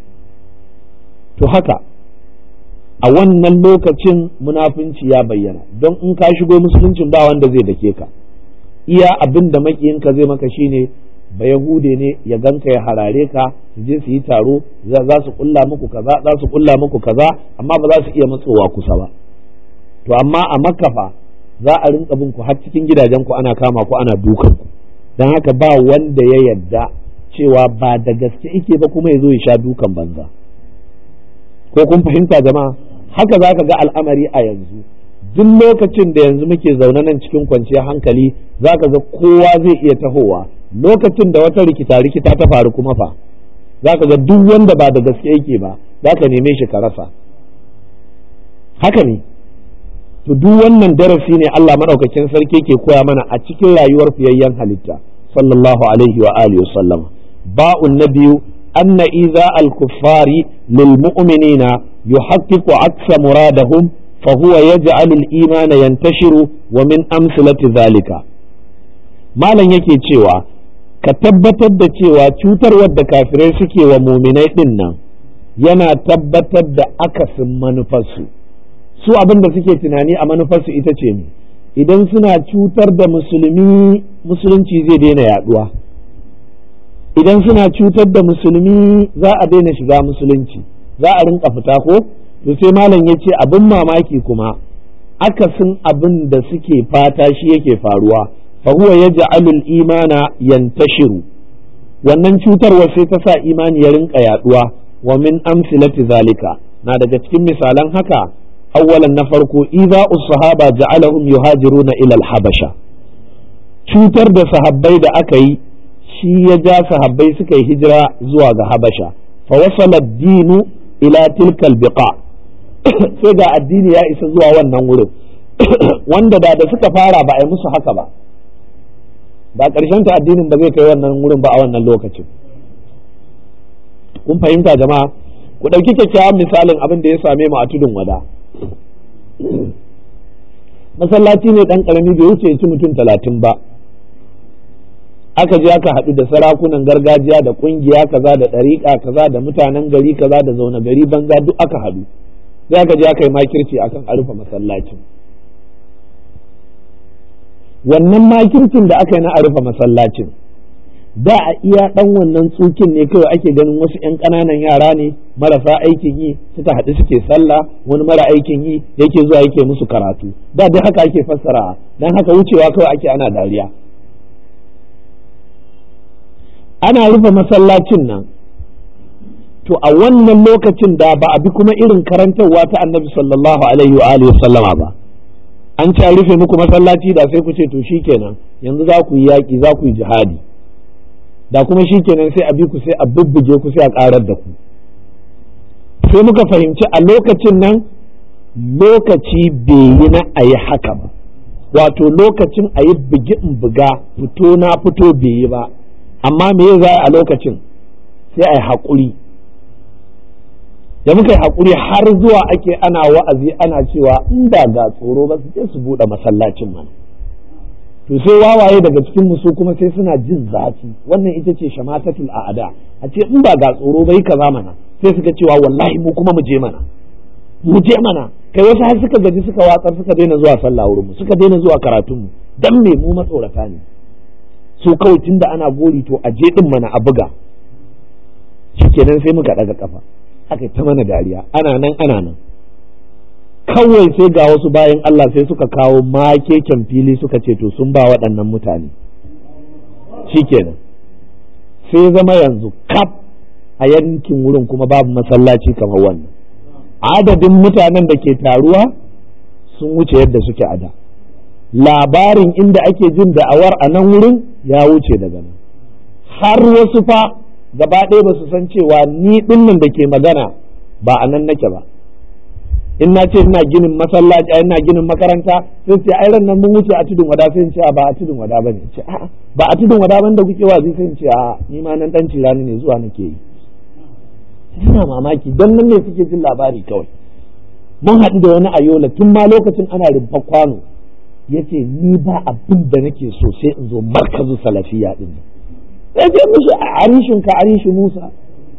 to haka a wannan lokacin munafunci ya bayyana don in ka shigo musuluncin ba wanda zai dake ka iya abin da makiyinka zai maka shine ba yahude ne ya ganka ya harare ka su je su yi taro za su kulla muku kaza za su kulla muku kaza amma ba za su iya matsowa kusa ba to amma a makafa za a rinka bin ku har cikin gidajen ku ana kama ku ana dukan ku dan haka ba wanda ya yadda cewa ba da gaske yake ba kuma ya zo ya sha dukan banza ko kun fahimta jama'a haka za ka ga al'amari a yanzu duk lokacin da yanzu muke zaune nan cikin kwanciyar hankali za ka ga kowa zai iya tahowa lokacin da wata rikita rikita ta faru kuma fa za ka ga duk wanda ba da gaske yake ba za ka neme shi ka rasa haka ne to duk wannan darasi ne Allah maɗaukakin sarki ke koya mana a cikin rayuwar fiyayyen halitta sallallahu alaihi wa alihi wasallam ba'un na biyu anna iza al-kuffari lil mu'minina yuhaqqiqu aksa muradahum fa huwa yaj'alu al-imana yantashiru wa min amsalati dhalika malam yake cewa ka tabbatar da cewa cutarwar da kafirai suke wa muminai din nan yana tabbatar da akasin manufarsu su abin da suke tunani a manufarsu ita ce ne idan suna cutar da musulmi musulunci zai daina yaduwa idan suna cutar da musulmi za a daina shiga musulunci za a rinka fita ko to sai malam ya ce abin mamaki kuma akasin abin da suke fata shi yake faruwa fa huwa yaj'alul imana yantashiru wannan cutarwa sai ta sa imani ya rinka yaduwa wa min amsilati zalika na daga cikin misalan haka awwalan na farko idza sahaba ja'alahum yuhajiruna ila al-habasha cutar da sahabbai da aka yi shi ya ja sahabbai suka yi hijira zuwa ga habasha fa wasala dinu ila tilkal biqa sai ga addini ya isa zuwa wannan wurin wanda da da suka fara ba a yi musu haka ba ba ƙarshen ta addinin ba zai kai wannan wurin ba a wannan lokacin kun fahimta jama'a ku ɗauki kyakkyawan misalin abin da ya same mu a tudun wada masallaci ne ɗan ƙarami bai wuce ci mutum talatin ba aka je aka haɗu da sarakunan gargajiya da ƙungiya kaza da ɗariƙa kaza da mutanen gari kaza da zaune gari banza duk aka haɗu sai aka je aka yi makirci akan a rufe masallacin wannan makircin da aka yi na a rufe masallacin da a iya ɗan wannan tsukin ne kawai ake ganin wasu 'yan ƙananan yara ne marasa aikin yi suka haɗu suke sallah wani mara aikin yi yake zuwa yake musu karatu da duk haka ake fassara dan haka wucewa kawai ake ana dariya ana rufe masallacin nan to a wannan lokacin da ba a bi kuma irin karantarwa ta annabi sallallahu alaihi wa alihi sallama ba an ce rufe muku masallaci da sai ku ce to shikenan yanzu za ku yi yaƙi za ku yi jihadi da kuma shikenan sai a bi ku sai a bubbuge ku sai a ƙarar da ku sai muka fahimci a lokacin nan lokaci bai yi na a yi haka ba wato lokacin a yi bugi in buga fito na fito bai yi ba amma me za a lokacin sai a yi haƙuri da muka yi haƙuri har zuwa ake ana wa'azi ana cewa in da ga tsoro ba su je su buɗe masallacin mana to sai wawaye daga cikin su kuma sai suna jin zafi wannan ita ce shamatatul a'ada a ce in ba ga tsoro bai kaza mana sai suka cewa wallahi mu kuma mu je mana mu je mana kai wasu har suka gaji suka watsar suka daina zuwa sallah wurin mu suka daina zuwa karatun mu dan me mu matsorata ne su kawai tunda ana gori to a je din mana a buga shikenan sai muka daga kafa aka ta mana dariya ana nan ana nan kawai sai ga wasu bayan Allah sai suka kawo makeken fili suka ce to sun ba waɗannan mutane shikenan sai zama yanzu kaf a yankin wurin kuma babu masallaci kamar wannan adadin mutanen da ke taruwa sun wuce yadda suke a da labarin inda ake jin da'awar a nan wurin ya wuce daga nan har wasu fa gaba ɗaya ba su san cewa ni ɗinnan da ke magana ba a nan nake ba in na ce ina ginin masallaci ina ginin makaranta sai ce ai nan mun wuce a tudun wada sai in ce ba a tudun wada bane ce a ba a tudun wada ban da kuke wazi sai in ce a ni ma nan dan cirani ne zuwa nake yi ina mamaki don nan ne suke jin labari kawai mun haɗu da wani ayola tun ma lokacin ana rumfa kwano yace ni ba abin da nake so sai in zo markazu salafiya din sai ce mishi a arishin ka arishi Musa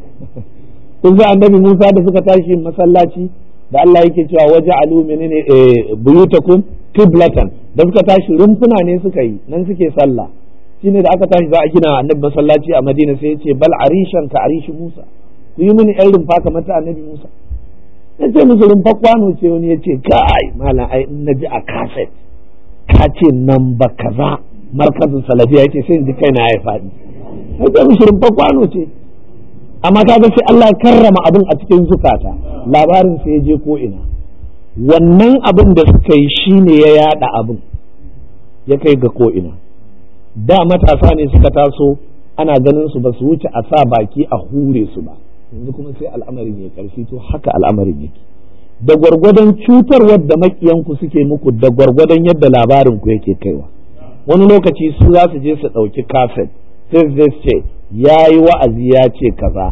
kun za annabi Musa da suka tashi masallaci da Allah yake cewa waje alu menene buyutakum qiblatan da suka tashi rumfuna ne suka yi nan suke sallah shine da aka tashi za a gina annabi masallaci a Madina sai yace bal arishan ka arishi Musa ku yi mini yan rumfa kamar ta annabi Musa yace musu rumfa kwano ce wani yace kai malam ai in naji a kaset ka ce nan ba kaza markazin salafiya yace sai in ji kaina ya faɗi yace musu rumfa kwano ce amma kaga sai Allah ya karrama abin a cikin zukata labarin sai ya je ko ina wannan abin da suka yi shine ya yada abin ya kai ga ko ina da matasa ne suka taso ana ganin su ba su wuce a sa baki a hure su ba yanzu kuma sai al'amarin ya karfi to haka al'amarin yake da gwargwadon cutarwar da makiyanku suke muku da gwargwadon yadda labarin ku yake kaiwa wani lokaci su za su je su ɗauki kaset sai su ce ya yi wa'azi ya ce kaza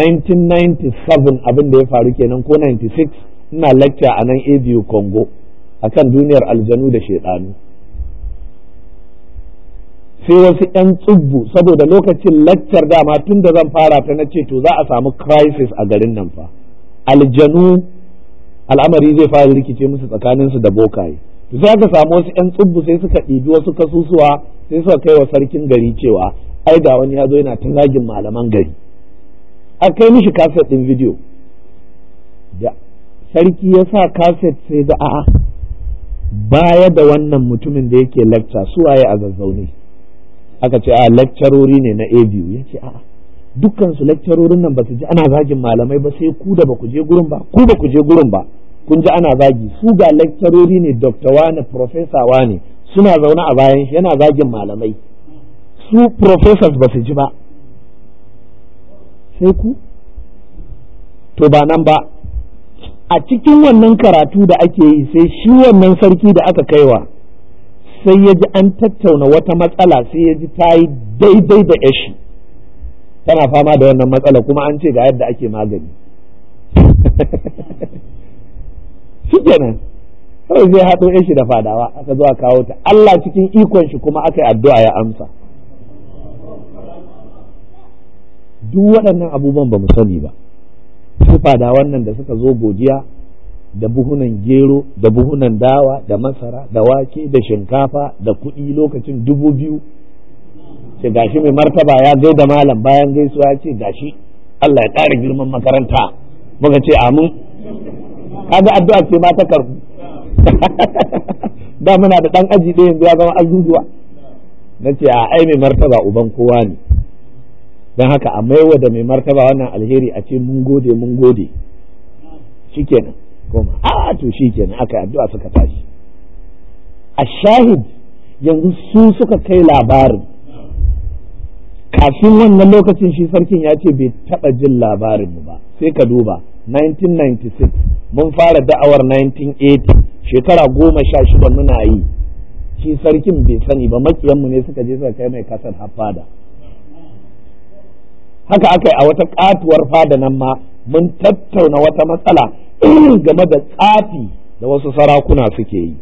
1997 abin da ya faru kenan ko 96 ina lecture a nan abu congo akan duniyar aljanu da shaidanu sai wasu 'yan tsubbu saboda lokacin laccar dama tun da zan fara ta na ce to za a samu crisis a garin nan fa aljanu al'amari zai fara rikice musu tsakaninsu da bokaye to sai aka samu wasu 'yan tsubbu sai suka ɗibi wasu kasusuwa sai suka kai wa sarkin gari cewa ai ga wani ya zo yana ta zagin malaman gari a kai mishi kaset ɗin bidiyo da sarki ya sa kaset sai ga a'a baya da wannan mutumin da yake lecture su waye a zazzaune aka ce a lecturori ne na abu ya ce a'a dukkan su lecturorin nan ba su ji ana zagin malamai ba sai ku da ba ku je gurin ba ku ba ku je gurin ba kun ji ana zagi su ga lecturori ne doctor wane professor wane suna zaune a bayan shi yana zagin malamai su professors ba su ji ba sai ku to ba nan ba a cikin wannan karatu da ake yi sai shi wannan sarki da aka kaiwa sai ya ji an tattauna wata matsala sai ya ji ta yi daidai da yashi tana fama da wannan matsala kuma an ce ga yadda ake magani shi kenan kawai zai haɗo yashi da fadawa aka zo a kawo ta Allah cikin ikon shi kuma aka yi addu'a ya amsa duk waɗannan abubuwan ba mu sani ba su fada wannan da suka zo godiya da buhunan gero da buhunan dawa da masara da wake da shinkafa da kuɗi lokacin dubu biyu ce gashi mai martaba ya gaida malam bayan gaisuwa ya ce gashi Allah ya ƙara girman makaranta muka ce amin kaga addu'a ce ma ta karbu da muna da ɗan aji ɗaya yanzu ya zama azuzuwa na ce a ai mai martaba uban kowa ne don haka a maiwa da mai martaba wannan alheri a ce mun gode mun gode shikenan goma a to shikenan aka addu'a suka tashi a shahid yanzu su suka kai labarin kafin wannan lokacin shi sarkin ya ce bai taba jin labarin mu ba sai ka duba 1996 mun fara da'awar 1980 shekara goma sha shida muna yi shi sarkin bai sani ba makiyanmu ne suka je suka kai mai kasar hafada haka aka yi a wata katuwar fada nan ma mun tattauna wata matsala game da tsafi da wasu sarakuna suke yi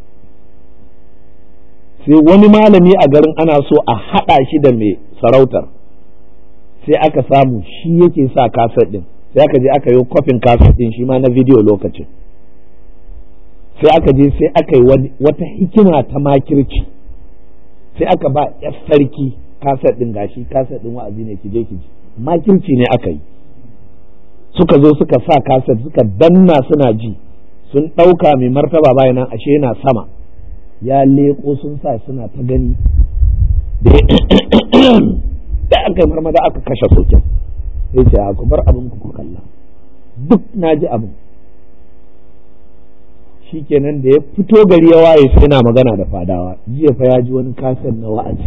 sai wani malami a garin ana so a haɗa shi da mai sarautar sai aka samu shi yake sa kaset ɗin sai aka je aka yi kwafin kaset ɗin shi ma na bidiyo lokacin sai aka je sai aka yi wata hikima ta makirci sai aka ba 'yar sarki kaset din gashi kaset din wa'azi ne kije kije makirci ne aka yi suka zo suka sa kaset suka danna suna ji sun ɗauka mai martaba bayan nan ashe yana sama ya leƙo sun sa suna ta gani da aka yi marmada aka kashe sokin sai ce ku bar abin ku kalla duk na ji abin shikenan da ya fito gari ya waye sai na magana da fadawa jiya fa ya ji wani kaset na wa'azi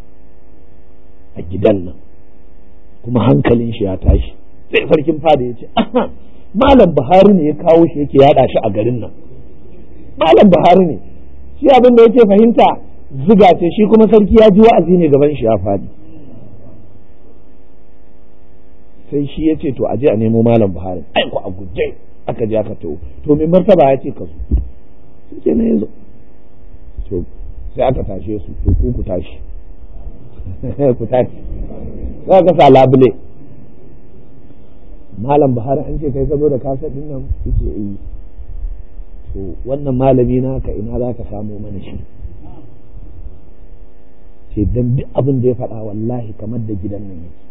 a gidan nan kuma hankalin shi ya tashi sai sarkin fada ya ce malam buhari ne ya kawo shi yake yada shi a garin nan malam buhari ne shi abin da yake fahimta ziga ce shi kuma sarki ya ji wa'azi ne gaban shi ya fadi sai shi ya ce to aje a nemo malam buhari ai ku a guje aka je aka tawo to mai martaba ya ce ka zo sai ke na yazo to sai aka tashe su to ku ku tashi ku tashi za ka sa labule malam buhari an ce kai ka zo da kasar din nan yake yi to wannan malami naka ina za ka samo mana shi ce dan duk abin da ya faɗa wallahi kamar da gidan nan yake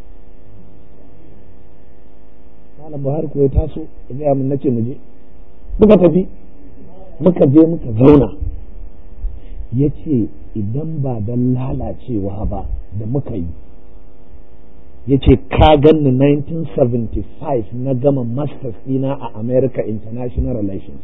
malam buhari ko ya taso ya gaya min nace mu je muka tafi muka je muka zauna ya ce idan ba don lalacewa ba da muka yi ya ce ka ganni 1975 na gama masters ɗina a america international relations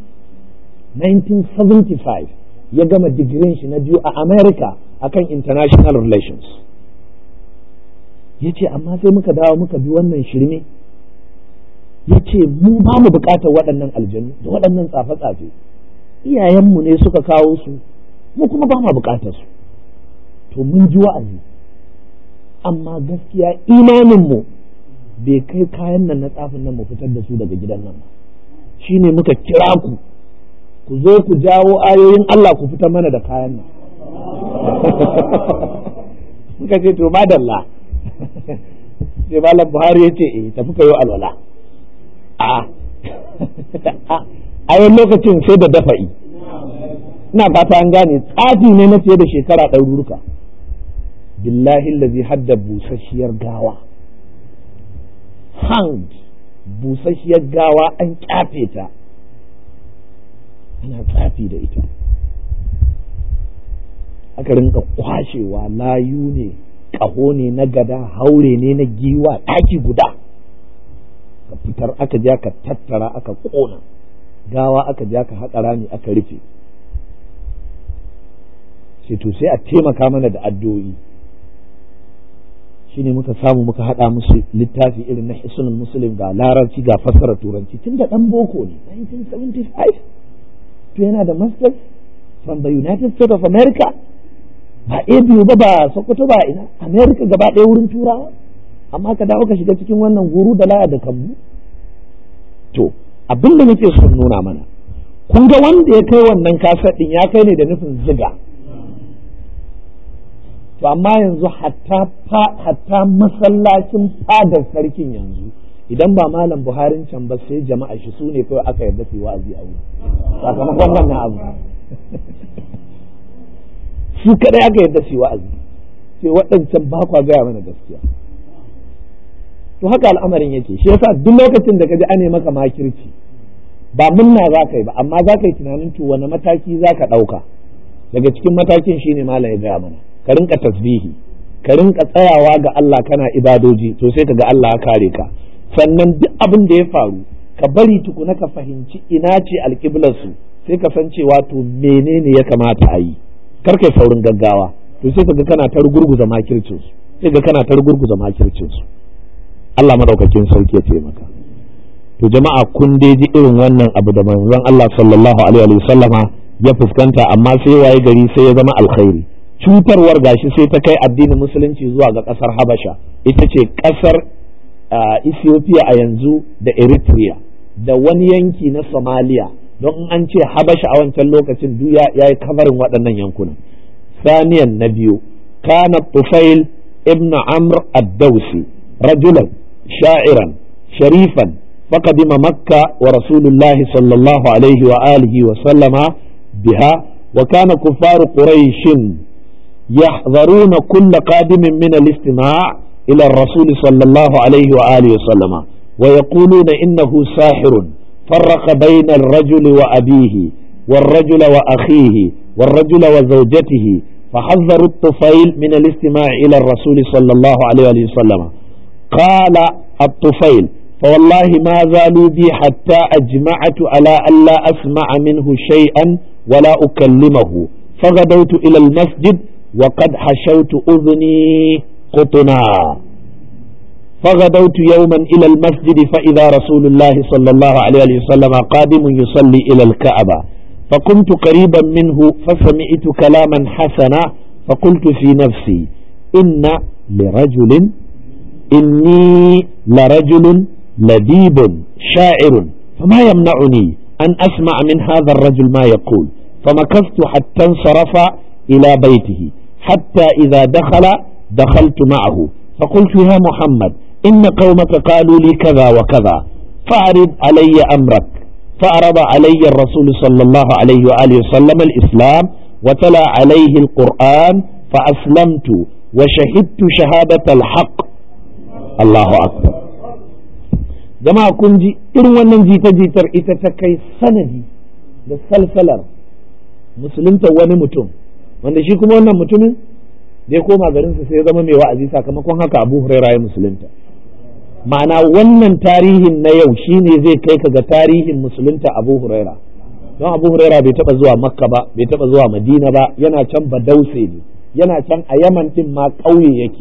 1975 ya gama digirin shi na biyu a america akan international relations ya ce amma sai muka dawo muka bi wannan shirme ya ce mu ba mu bukatar waɗannan aljanu da waɗannan tsafe-tsafe iyayenmu ne suka kawo su mu kuma ba mu bukatar su to mun ji wa'azi amma gaskiya imaninmu bai kai kayan nan na tsafin nan mu fitar da su daga gidan nan ba shine muka kira ku ku zo ku jawo ayoyin Allah ku fitar mana da kayan nan muka ce to madalla sai malam buhari ya ce eh tafi ka yi alwala a a yin lokacin sai da dafa'i ina fata an gane tsafi ne na fiye da shekara ɗaruruka billahi lazi hadda busasshiyar gawa hanged busasshiyar gawa an kyafe ta ana tsafi da ita aka rinka kwashewa layu ne ƙaho ne na gada haure ne na giwa ɗaki guda ka fitar aka ja ka tattara aka ƙona gawa aka ja ka haƙa rami aka rufe sai to sai a taimaka mana da addu'o'i shine muka samu muka haɗa musu littafi irin na hisnul muslim ga larabci ga fassara turanci tun da ɗan boko ne 1975 to yana da masters from the united states of america ba a biyu ba ba sokoto ba ina america gaba ɗaya wurin turawa amma ka dawo ka shiga cikin wannan guru da laya da kambu to abin da nake son nuna mana kun ga wanda ya kai wannan kasar ɗin ya kai ne da nufin ziga to amma yanzu hatta masallacin fadar sarkin yanzu idan ba malam buharin can ba sai jama'a shi su ne kawai aka yarda su yi wa'azi a wuri sakamakon wannan abu su kadai aka yarda su yi wa'azi sai waɗancan ba kwa gaya mana gaskiya to haka al'amarin yake shi yasa duk lokacin da ka ji ane maka makirci ba munna za ka yi ba amma za ka yi tunanin to wani mataki za ka ɗauka daga cikin matakin shine malam ya gaya mana ka rinka tasbihi ka rinka tsayawa ga Allah kana ibadoji to sai ka ga Allah ya kare ka sannan duk abin da ya faru ka bari tukuna ka fahimci ina ce alƙiblar su sai ka san cewa to menene ya kamata a yi kar kai saurin gaggawa to sai ka ga kana ta rugurguza makircin su sai ga kana ta rugurguza makircin su Allah madaukakin sarki ya taimaka to jama'a kun dai ji irin wannan abu da manzon Allah sallallahu alaihi wa sallama ya fuskanta amma sai waye gari sai ya zama alkhairi cutarwar gashi sai ta kai addinin musulunci zuwa ga kasar habasha ita ce kasar ethiopia a yanzu da eritrea da wani yanki na somalia don in an ce habasha a wancan lokacin duk ya yi kamarin waɗannan yankunan saniyan na biyu kana tufail ibn amr ad-dawsi rajulan sha'iran sharifan فقدم مكة ورسول الله صلى الله عليه وآله وسلم بها وكان كفار قريش يحذرون كل قادم من الاستماع إلى الرسول صلى الله عليه وآله وسلم ويقولون إنه ساحر فرق بين الرجل وأبيه والرجل وأخيه والرجل وزوجته فحذروا الطفيل من الاستماع إلى الرسول صلى الله عليه وسلم قال الطفيل فوالله ما زالوا بي حتى أجمعت على ألا أسمع منه شيئا ولا أكلمه فغدوت إلى المسجد وقد حشوت أذني قطنا فغدوت يوما إلى المسجد فإذا رسول الله صلى الله عليه وسلم قادم يصلي إلى الكعبة فقمت قريبا منه فسمعت كلاما حسنا فقلت في نفسي إن لرجل إني لرجل لديب شاعر فما يمنعني أن أسمع من هذا الرجل ما يقول فمكثت حتى انصرف إلى بيته حتى إذا دخل دخلت معه فقلت يا محمد إن قومك قالوا لي كذا وكذا فأعرض علي أمرك فأعرض علي الرسول صلى الله عليه وآله وسلم الإسلام وتلا عليه القرآن فأسلمت وشهدت شهادة الحق الله أكبر jama'a kun ji irin wannan jita-jitar ita ta kai sanadi da salsalar musulunta wani mutum wanda shi kuma wannan mutumin da ya koma garinsa sai ya zama mai wa'azi sakamakon haka abu huraira ya musulunta ma'ana wannan tarihin na yau shine zai kai ka ga tarihin musulunta abu huraira don abu huraira bai taba zuwa makka ba bai taba zuwa madina ba yana can badause ne yana can a yaman din ma ƙauye yake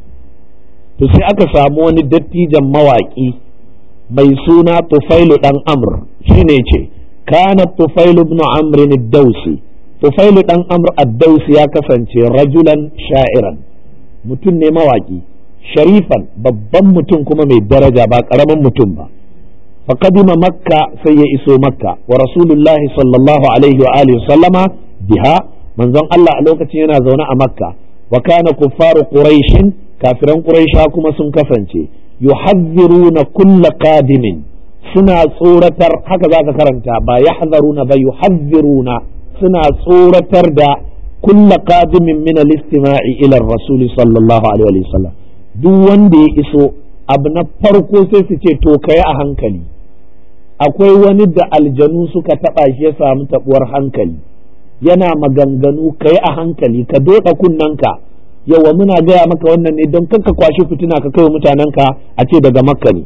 to sai aka samu wani dattijan mawaƙi mai suna tufailu dan amr shine ce kana tufailu ibn amr ad-dausi tufailu dan amr ad-dausi ya kasance rajulan sha'iran mutum ne mawaki sharifan babban mutum kuma mai daraja ba karamin mutum ba faqadima makka sai ya iso makka wa rasulullahi sallallahu alaihi wa alihi sallama biha manzon Allah a lokacin yana zaune a makka wa kana kuffaru quraishin kafiran quraisha kuma sun kasance yuhadhiruna kulla qadimin suna tsoratar haka zaka karanta ba yahzaruna ba yuhadhiruna suna tsoratar da kulla qadimin min al-istima'i ila ar-rasul sallallahu alaihi wa sallam duk wanda ya iso abu na farko sai su ce to kai a hankali akwai wani da aljanu suka taba shi ya samu tabuwar hankali yana maganganu kai a hankali ka doka kunnanka yawa muna gaya maka wannan ne don kanka kwashi fitina ka kai mutanenka a ce daga makka ne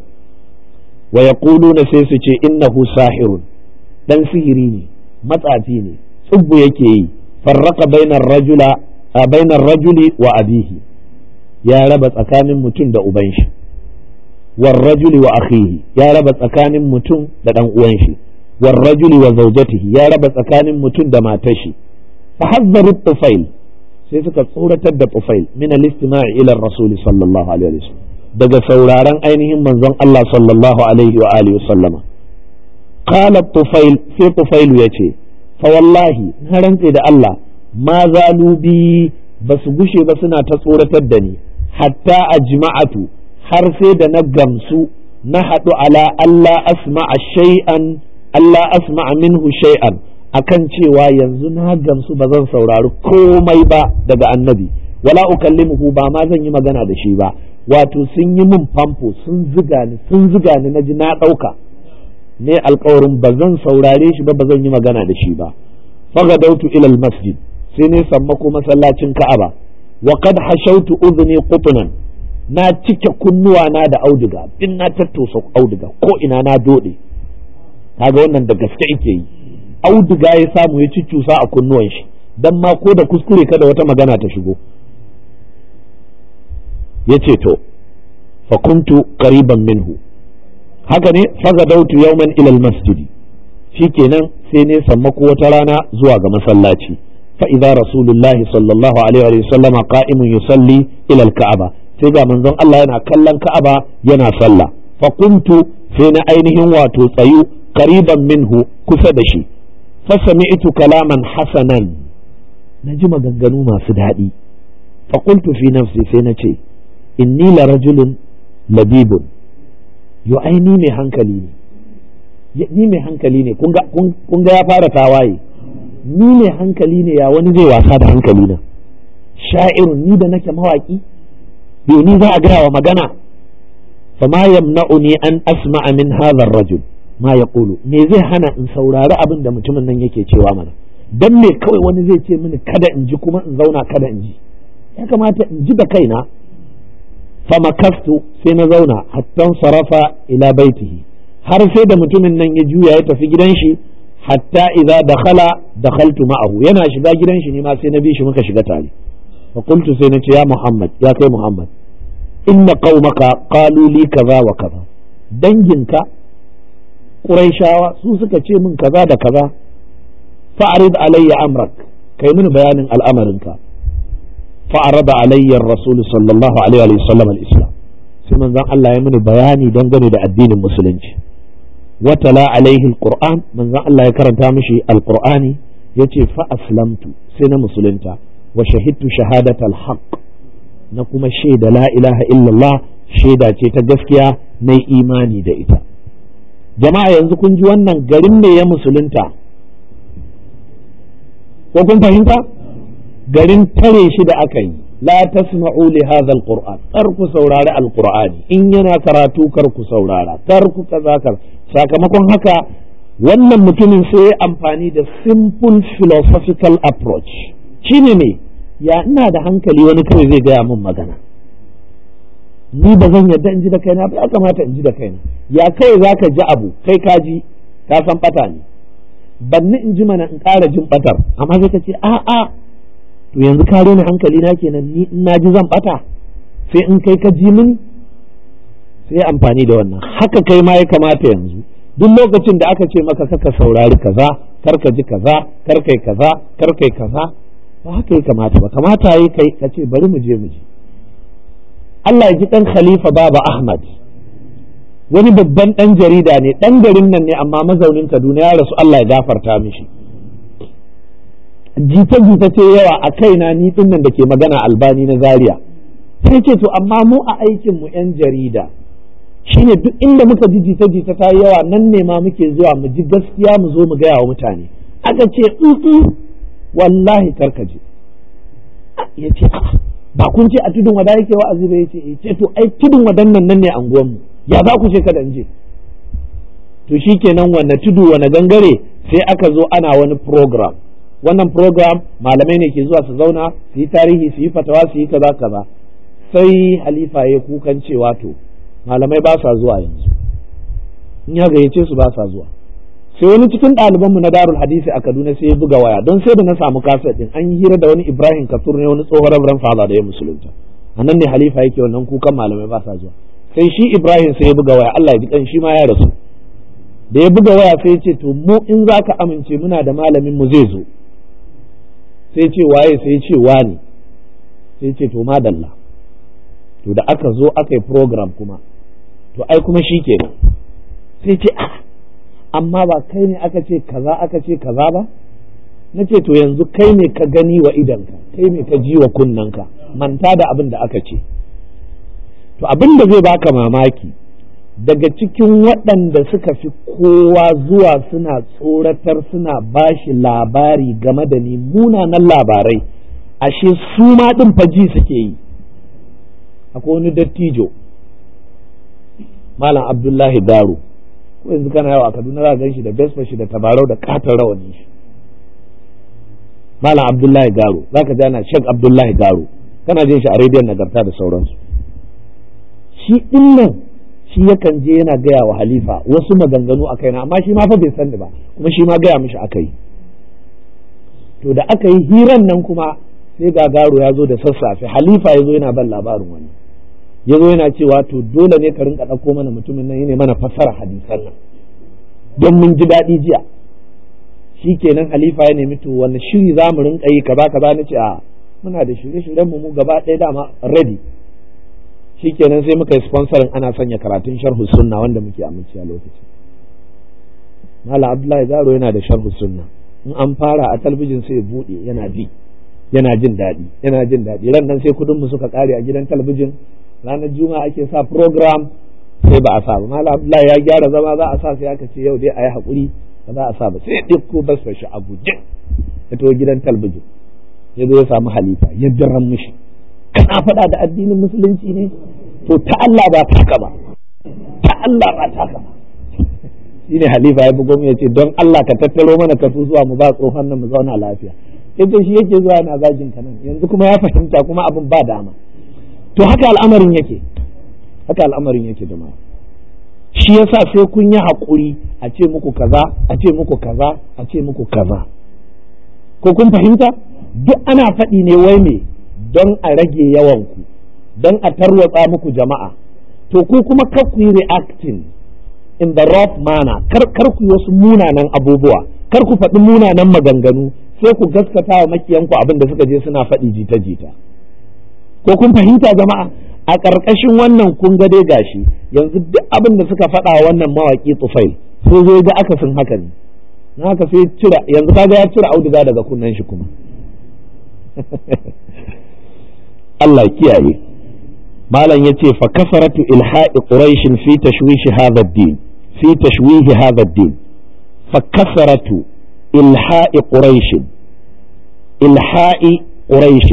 wa yaquluna sai su ce innahu sahirun dan sihiri ne matsafi ne tsubbu yake yi farraka bainar rajula a bainar rajuli wa abihi ya raba tsakanin mutum da uban shi war rajuli wa akhihi ya raba tsakanin mutum da dan uwan shi war rajuli wa zawjatihi ya raba tsakanin mutum da matar shi fa hazzaru tufail sai suka tsoratar da tufail min al-istima'i ila rasul sallallahu alaihi wasallam daga sauraron ainihin manzon Allah sallallahu alaihi wa alihi wasallama qala tufail sai tufail yace fa wallahi na rantse da Allah ma zalu bi ba su gushe ba suna ta tsoratar da ni hatta ajma'atu har sai da na gamsu na haɗu ala Allah asma'a shay'an Allah asma'a minhu shay'an akan cewa yanzu na gamsu ba zan saurari komai ba daga annabi wala ukallimuhu ba ma zan yi magana da shi ba wato sun yi min famfo sun ziga ni sun ziga ni naji na ɗauka ne alkawarin ba zan saurare shi ba ba zan yi magana da shi ba fagadautu ila masjid sai ne sammako masallacin ka'aba wa qad hashautu udhni qutnan na cike kunnuwa na da auduga din na tattosa auduga ko ina na dode kaga wannan da gaske yake yi auduga ya samu ya ciccusa a kunnuwan shi dan ma ko da kuskure kada wata magana ta shigo yace to fa kuntu qariban minhu haka ne fagadautu yawman ila almasjid shikenan sai ne sammako wata rana zuwa ga masallaci fa idza rasulullahi sallallahu alaihi wa sallama qa'imun yusalli ila alka'aba sai ga manzon Allah yana kallon ka'aba yana sallah fa kuntu sai na ainihin wato tsayu qariban minhu kusa da shi fa sami'tu kalaman hasanan naji maganganu masu daɗi fa qultu fi nafsi sai na ce inni la rajulun labibun yo ai ni mai hankali ne ni mai hankali ne kun ga ya fara tawaye ni mai hankali ne ya wani zai wasa da hankali na sha'irun ni da nake mawaki yo ni za a gaya wa magana fa ma yamna'uni an asma'a min hadha ar-rajul ma yaqulu me zai hana in saurari abin da mutumin nan yake cewa mana dan me kawai wani zai ce mini kada in ji kuma in zauna kada in ji ya kamata in ji da kaina famakastu sai na zauna hattan sarafa ila baitihi har sai da mutumin nan ya juya ya tafi gidan shi hatta idza dakhala dakhaltu ma'ahu yana shiga gidan shi ne ma sai na bi shi muka shiga tare fa qultu sai na ce ya Muhammad ya kai Muhammad inna qaumaka qalu li kaza wa kaza danginka Qurayshawa su suka ce min kaza da kaza fa'rid alayya amrak kai mini bayanin al'amarinka فعرض علي الرسول صلى الله عليه وسلم الإسلام sai manzon Allah ya mini bayani dangane da addinin musulunci watala alaihi alquran manzon Allah ya karanta mishi alqur'ani yace fa aslamtu sai na musulunta wa shahidtu shahadatal haqq na kuma shaida la ilaha illallah shaida ce ta gaskiya na imani da ita jama'a yanzu kun ji wannan garin ne ya musulunta ko kun fahimta garin tare shi da aka yi la tasma'u li hadha alquran kar ku saurari alqur'ani in yana karatu kar ku saurara kar ku kaza kar sakamakon haka wannan mutumin sai ya amfani da simple philosophical approach shine ne ya ina da hankali wani kawai zai gaya min magana ni ba zan yadda in ji da kaina ba ya kamata in ji da kaina ya kai zaka ji abu kai ka ji ka san bata ne banni in ji mana in ƙara jin batar amma sai ka ce a'a to yanzu ka rena hankali na kenan ni in ji zan bata sai in kai ka ji min sai amfani da wannan haka kai ma ya kamata yanzu duk lokacin da aka ce maka kaka saurari kaza kar ka ji kaza kar kai kaza kar kai kaza ba haka ya kamata ba kamata yi kai ka ce bari mu je mu je Allah ya ji dan Khalifa Baba Ahmad wani babban dan jarida ne dan garin nan ne amma mazaunin Kaduna ya rasu Allah ya gafarta mishi jita-jita ce yawa a kaina ni din nan da ke magana albani na zaria sai ce to amma mu a aikin mu yan jarida shine duk inda muka ji jita-jita ta yi yawa nan ne ma muke zuwa mu ji gaskiya mu zo mu gaya wa mutane aka ce wallahi karkaje ya ce ba kun ce a tudun wada yake wa'azi ba yace ce to ai tudun wadan nan nan ne anguwan mu ya za ku ce kada in je to shikenan wanne tudu wanne gangare sai aka zo ana wani program wannan program malamai ne ke zuwa su zauna su yi tarihi su yi fatawa su yi kaza kaza sai halifa ya kukan cewa to malamai ba sa zuwa yanzu in ya gayyace su ba sa zuwa sai wani cikin ɗalibanmu na darul hadisi a kaduna sai ya buga waya don sai da na samu kaset din an yi hira da wani ibrahim kasur ne wani tsohon rabran fada da ya musulunta a nan ne halifa yake wannan kukan malamai ba sa zuwa sai shi ibrahim sai ya buga waya allah ya ji kan shi ma ya rasu da ya buga waya sai ya ce to mu in za ka amince muna da malamin mu zai zo sai ce waye sai ce wani sai ce to madalla to da aka zo aka yi program kuma to ai kuma shi kenan sai ce ah amma ba kai ne aka ce kaza aka ce kaza ba na ce to yanzu kai ne ka gani wa idanka kai ne ka ji wa kunnanka manta da abin da aka ce to abin da zai baka mamaki daga cikin waɗanda suka fi kowa zuwa suna tsoratar suna bashi labari game da ni munanan labarai ashe su ma ɗin faji suke yi akwai wani dattijo malam abdullahi garu ko yanzu kana yawa a kaduna za gan shi da besfa shi da tabarau da katon rawani shi malam abdullahi garu za ka jana shek abdullahi garu kana jin shi a rediyon nagarta da sauransu shi ɗin nan shi yakan je yana gaya wa halifa wasu maganganu a kaina amma shi ma fa bai san ba kuma shi ma gaya mishi aka yi to da aka yi hiran nan kuma sai gagaro ya zo da sassafe halifa ya zo yana ban labarin wani ya zo yana cewa to dole ne ka rinka ɗauko mana mutumin nan ne mana fassara hadisan nan don mun ji daɗi jiya shi kenan halifa ya nemi to wani shiri za mu rinka yi kaza kaza na ce a muna da shirye-shiryen mu gaba ɗaya dama ready shikenan sai muka yi sponsorin ana sanya karatun sharhu sunna wanda muke amince a lokaci Malam Abdullahi Garo yana da sharhu sunna in an fara a talbijin sai bude yana bi yana jin daɗi yana jin daɗi ran nan sai kudin mu suka kare a gidan talbijin ranar juma'a ake sa program sai ba a sa ba Malam Abdullahi ya gyara zama za a sa sai aka ce yau dai a yi haƙuri ba za a sa ba sai ɗauko basfa shi a guje ya to gidan talbijin ya zo ya samu halifa ya jiran mishi kana faɗa da addinin musulunci ne to ta Allah ba taka ba ta Allah ba taka ba shine halifa ya bugo mu yace don Allah ka tattaro mana ka zuwa mu ba tsohon nan mu zauna lafiya yace shi yake zuwa yana zagin ka nan yanzu kuma ya fahimta kuma abin ba dama to haka al'amarin yake haka al'amarin yake da shi yasa sai kun yi haƙuri a ce muku kaza a ce muku kaza a ce muku kaza ko kun fahimta duk ana faɗi ne wai me don a rage yawanku don a tarwatsa muku jama'a to ku kuma kar ku yi reacting in the rough manner kar kar ku yi wasu munanan abubuwa kar ku faɗi munanan maganganu sai ku gaskata wa makiyanku abin da suka je suna faɗi jita jita ko kun fahimta jama'a a ƙarƙashin wannan kun ga dai gashi yanzu duk abin da suka faɗa wannan mawaƙi tufail sai zo ga akasin haka ne na haka sai cira yanzu kaga ya cire auduga daga kunnen shi kuma Allah kiyaye malam yace fa kasaratu ilha'i quraish fi tashwish hadha ad-din fi tashwih hadha ad-din fa kasaratu ilha'i quraish ilha'i quraish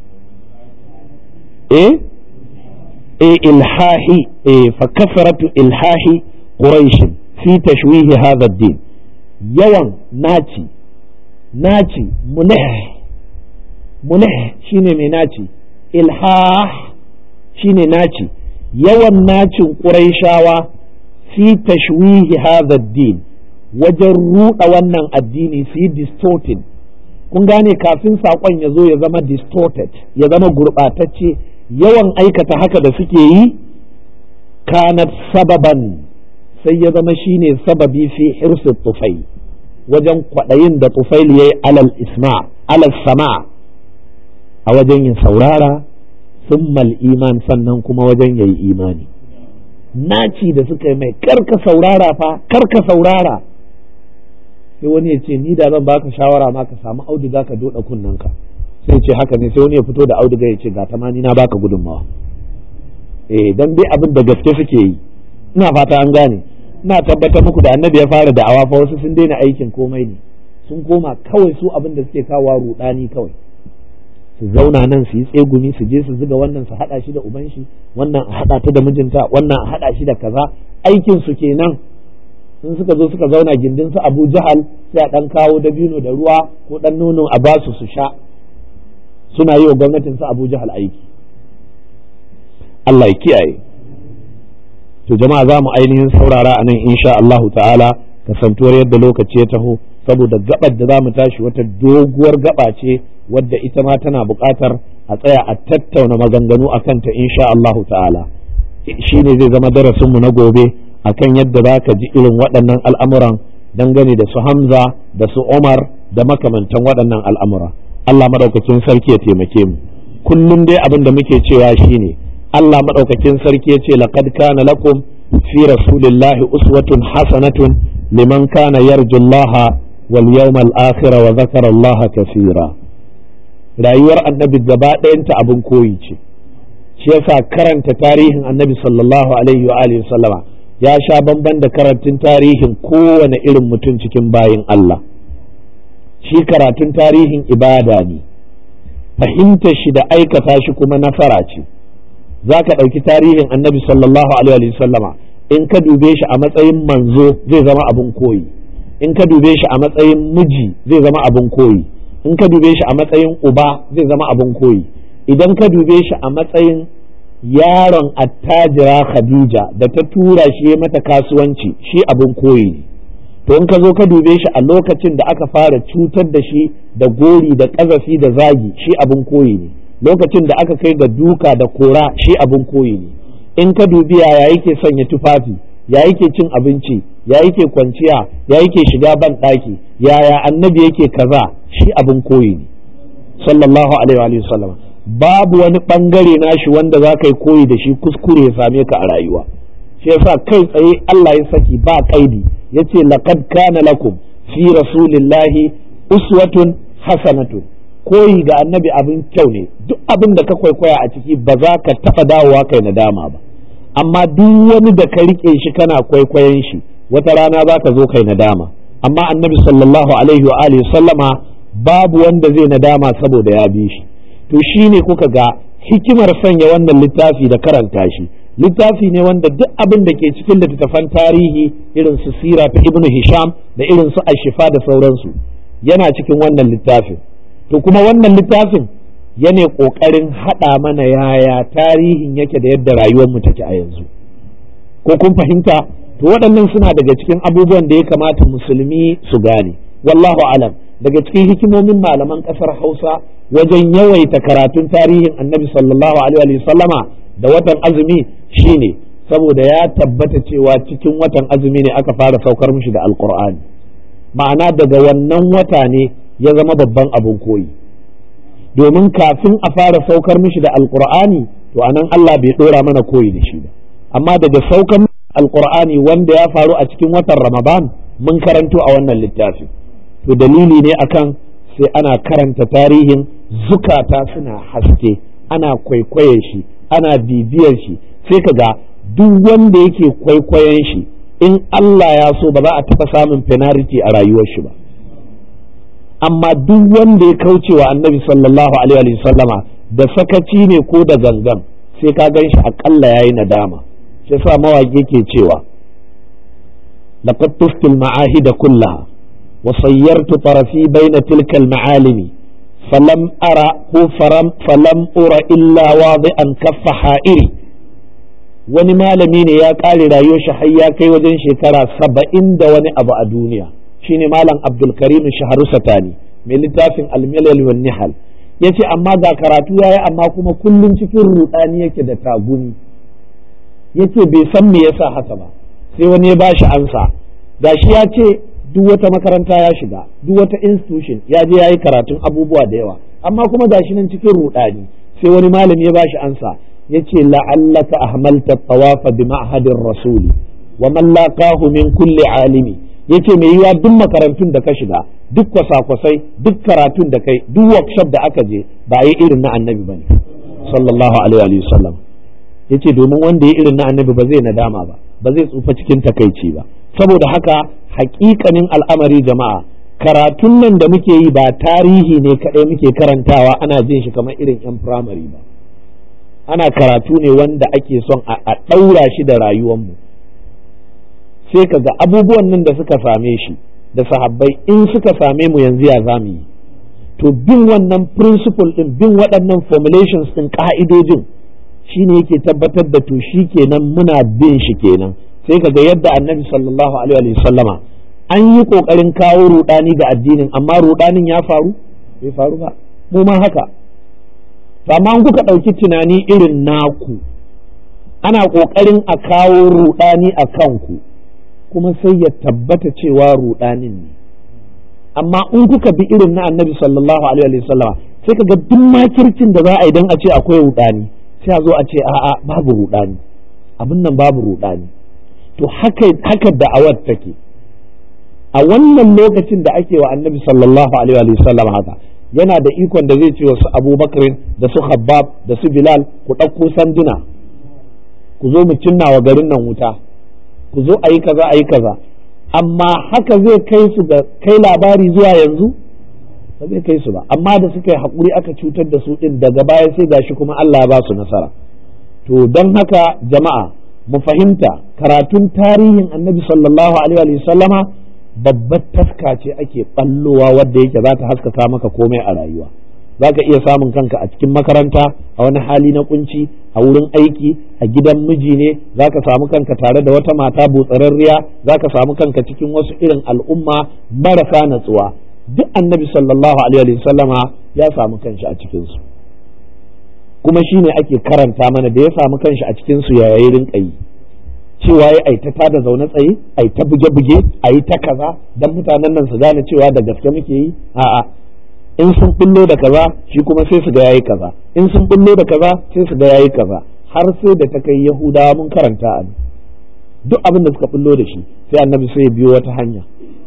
eh eh ilhahi eh fa kasaratu ilhahi quraish fi tashwih hadha ad-din yawan naci naci munah munah shine mai naci ilhah shine naci yawan nacin ƙuraishawa fi tashwihi hadha din wajen ruɗa wannan addini su yi distorted kun gane kafin saƙon ya zo ya zama distorted ya zama gurɓatacce yawan aikata haka da suke yi kanat sababan sai ya zama shine sababi fi hirsi tufai wajen kwaɗayin da tufail ya yi alal isma alal sama a wajen yin saurara summal iman sannan kuma wajen ya yi imani naci da suka yi mai karka saurara fa karka saurara sai wani ya ce ni da zan baka shawara ma ka samu auduga ka doda kunnanka sai ce haka ne sai wani ya fito da auduga ya ce ga ta ma ni na baka gudunmawa eh dan dai abin da gaske suke yi ina fata an gane ina tabbatar muku da annabi ya fara da'awa fa wasu sun daina aikin komai ne sun koma kawai su abin da suke kawo rudani kawai su zauna nan su yi tsegumi su je su zuga wannan su hada shi da uban shi wannan a hada ta da mijinta wannan a hada shi da kaza aikin su kenan in suka zo suka zauna gindin su Abu Jahal sai a dan kawo dabino da ruwa ko dan nono a basu su sha suna yi wa gwamnatin su Abu Jahal aiki Allah ya kiyaye to jama'a za mu ainihin saurara a nan insha Allahu ta'ala kasantuwar yadda lokaci ya taho saboda gabar da za mu tashi wata doguwar gaba ce wadda ita ma tana buƙatar a tsaya a tattauna maganganu a kanta insha Allahu ta'ala shi ne zai zama darasinmu na gobe akan yadda za ka ji irin waɗannan al'amuran dangane da su Hamza da su Umar da makamantan waɗannan al'amura Allah maɗaukakin sarki ya taimake mu kullum dai abin da muke cewa shine Allah maɗaukakin sarki ya ce laqad kana lakum fi rasulillahi uswatun hasanatun liman kana yarju Allah wal yawmal akhir wa zakara Allah kaseera rayuwar annabi gaba ɗayanta abin koyi ce shi yasa karanta tarihin annabi sallallahu alaihi wa alihi sallama ya sha bamban da karatun tarihin kowane irin mutum cikin bayin Allah shi karatun tarihin ibada ne fahimtar shi da aikata shi kuma nasara ce za ka ɗauki tarihin annabi sallallahu alaihi wa sallama in ka dube shi a matsayin manzo zai zama abin koyi in ka dube shi a matsayin miji zai zama abin koyi in ka dube shi a matsayin uba zai zama abin koyi idan ka dube shi a matsayin yaron attajira khadija da ta tura shi mata kasuwanci shi abin koyi ne to in ka zo ka dube shi a lokacin da aka fara cutar da shi da gori da ƙazafi da zagi shi abin koyi ne lokacin da aka kai ga duka da kora shi abin koyi ne in ka dubi yaya yake sanya tufafi ya yake cin abinci ya yake kwanciya ya yake shiga ban ɗaki yaya annabi yake kaza shi abin koyi ne sallallahu alaihi wa sallam babu wani bangare nashi wanda za ka yi koyi da shi kuskure ya same ka a rayuwa shi yasa kai tsaye Allah ya saki ba kaidi yace laqad kana lakum fi rasulillahi uswatun hasanatun koyi ga annabi abin kyau ne duk abin da ka kwaikwaya a ciki ba za ka taɓa dawowa kai nadama ba amma duk wani da ka riƙe shi kana kwaikwayon shi wata rana za ka zo kai nadama amma annabi sallallahu alaihi wa alihi sallama babu wanda zai nadama saboda ya bi shi to shine kuka ga hikimar sanya wannan littafi da karanta shi littafi ne wanda duk abin da ke cikin littattafan tarihi irin su sira ta ibnu hisham da irin su ashifa da sauransu yana cikin wannan littafin to kuma wannan littafin yana ƙoƙarin haɗa mana yaya tarihin yake da yadda rayuwar mu take a yanzu ko kun fahimta to waɗannan suna daga cikin abubuwan da ya kamata musulmi su gane wallahu alam daga cikin hikimomin malaman ƙasar hausa wajen yawaita karatun tarihin annabi sallallahu alaihi sallama da watan azumi shine saboda ya tabbata cewa cikin watan azumi ne aka fara saukar mishi da alkur'ani ma'ana daga wannan wata ne ya zama babban abin koyi domin kafin a fara saukar mishi da alkur'ani to anan Allah bai dora mana koyi da shi ba amma daga saukar alkur'ani wanda ya faru a cikin watan ramadan mun karanto a wannan littafi to dalili ne akan sai ana karanta tarihin zukata suna haske ana kwaikwayon shi ana bibiyar shi sai ka ga duk wanda yake kwaikwayon shi in Allah ya so ba za a taɓa samun penalty a rayuwar shi ba amma duk wanda ya kauce wa annabi sallallahu alaihi sallama da sakaci ne ko da gangan sai ka gan shi aƙalla ya yi nadama shi sa mawaƙi ke cewa laqad tuftil ma'ahida kullaha wa sayyartu tarafi baina tilka al-ma'alimi falam ara ko faram falam ura illa wadi'an kaffa ha'iri wani malami ne ya ƙare rayuwar shi har ya kai wajen shekara saba'in da wani abu a duniya shine malam abdulkarim shaharu satani mai littafin almilal wan nihal yace amma ga karatu yayi amma kuma kullum cikin rudani yake da taguni yace bai san me yasa haka ba sai wani ya bashi ansa gashi ya ce duk wata makaranta ya shiga duk wata institution ya je yayi karatun abubuwa da yawa amma kuma gashi nan cikin rudani sai wani malami ya bashi ansa yace la'allaka ahmalta tawafa bi ma'hadir rasuli wa man laqahu min kulli alimi yace mai yiwa duk makarantun da ka shiga duk kwasa-kwasai duk karatun da kai duk workshop da aka je ba yi irin na annabi bane sallallahu alaihi wa sallam yace domin wanda ya irin na annabi ba zai nadama ba ba zai tsufa cikin takaici ba saboda haka hakikanin al'amari jama'a karatun nan da muke yi ba tarihi ne kaɗai muke karantawa ana jin shi kamar irin 'yan firamare ba ana karatu ne wanda ake son a ɗaura shi da rayuwanmu sai ka ga abubuwan nan da suka same shi da sahabbai in suka same mu yanzu ya zamu yi to bin wannan principle din bin waɗannan formulations din ka'idojin shine yake tabbatar da to shi kenan muna bin shi kenan sai ka ga yadda annabi sallallahu alaihi wa sallama an yi kokarin kawo rudani ga addinin amma rudanin ya faru bai faru ba mu ma haka amma kuka ɗauki tunani irin naku ana kokarin a kawo rudani a kanku kuma sai ya tabbata cewa rudanin ne amma in kuka bi irin na annabi sallallahu alaihi wa sallama sai ka ga duk makircin da za a yi don a ce akwai rudani sai a zo a ce a'a babu rudani abin nan babu rudani to haka haka da'awar take a wannan lokacin da ake wa annabi sallallahu alaihi wa sallam haka yana da ikon da zai ce wasu abubakarin da su habbab da su bilal ku ɗauko sanduna ku zo mu cinna wa garin nan wuta ku zo a yi kaza a yi kaza amma haka zai kai su ga kai labari zuwa yanzu ba zai kai su ba amma da suka yi haƙuri aka cutar da su ɗin daga baya sai gashi kuma Allah ya ba su nasara to don haka jama'a mu fahimta karatun tarihin annabi sallallahu alaihi wa sallama babbar taska ce ake ballowa wadda yake za ta haskaka maka komai a rayuwa za ka iya samun kanka a cikin makaranta a wani hali na kunci a wurin aiki a gidan miji ne za ka samu kanka tare da wata mata butsararriya za ka samu kanka cikin wasu irin al'umma marasa natsuwa duk annabi sallallahu alaihi sallama ya samu kanshi a cikinsu kuma shi ne ake karanta mana da ya samu kanshi a cikinsu ya yi rinka yi cewa ya aita ta da zaune tsaye ai ta buge-buge a yi ta kaza don mutanen nan su gane cewa da gaske muke yi a'a in sun bullo da kaza shi kuma sai su ga yayi kaza in sun bullo da kaza sai su ga yayi kaza har sai da ta kai yahudawa mun karanta a duk abin da suka bullo da shi sai annabi sai ya biyo wata hanya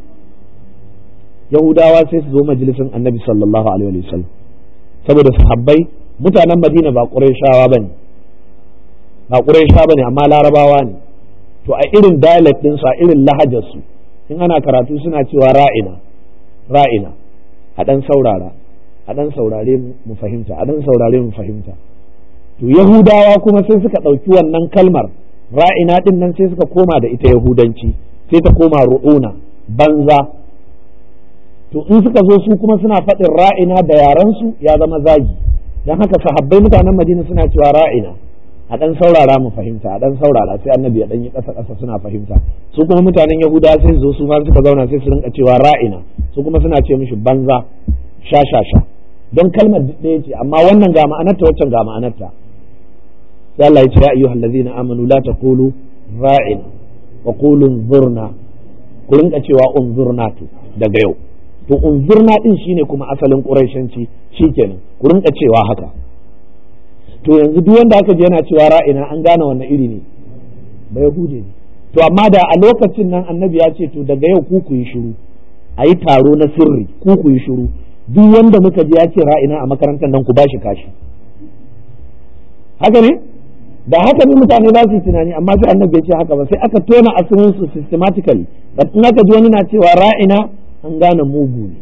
yahudawa sai su zo majalisin annabi sallallahu alaihi wa sallam saboda sahabbai mutanen madina ba qurayshawa bane ba qurayshawa bane amma larabawa ne to a irin dialect din a irin lahajar su in ana karatu suna cewa ra'ina ra'ina a dan saurara a dan saurare mu fahimta a dan saurare mu fahimta to yahudawa kuma sai suka ɗauki wannan kalmar ra'ina din nan sai suka koma da ita yahudanci sai ta koma ru'una banza to in suka zo su kuma suna faɗin ra'ina da yarensu ya zama zagi don haka sahabbai mutanen madina suna cewa ra'ina a ɗan saurara mu fahimta a ɗan saurara sai annabi ya ɗan yi ƙasa ƙasa suna fahimta su kuma mutanen yahuda sai su zo su ma suka zauna sai su rinka cewa ra'ina su kuma suna ce mishi banza sha sha sha don kalmar ɗaya ce amma wannan ga ma'anarta waccan ga ma'anarta sai Allah ya ce ya ayyuhal ladzina amanu la taqulu ra'ina wa qulu unzurna ku rinka cewa unzurna to daga yau to unzurna din shine kuma asalin quraishanci shikenan ku rinka cewa haka to yanzu duk wanda aka je yana cewa ra'ina an gane wannan iri ne ba yahudi ne to amma da a lokacin nan annabi ya ce to daga yau ku ku yi shiru a yi taro na sirri ku ku yi shiru duk wanda muka je ya ce ra'ina a makarantar nan ku ba shi kashi haka ne da haka ne mutane za su yi tunani amma sai annabi ya ce haka ba sai aka tona asirin su systematically in aka ji wani na cewa ra'ina an gane mugu ne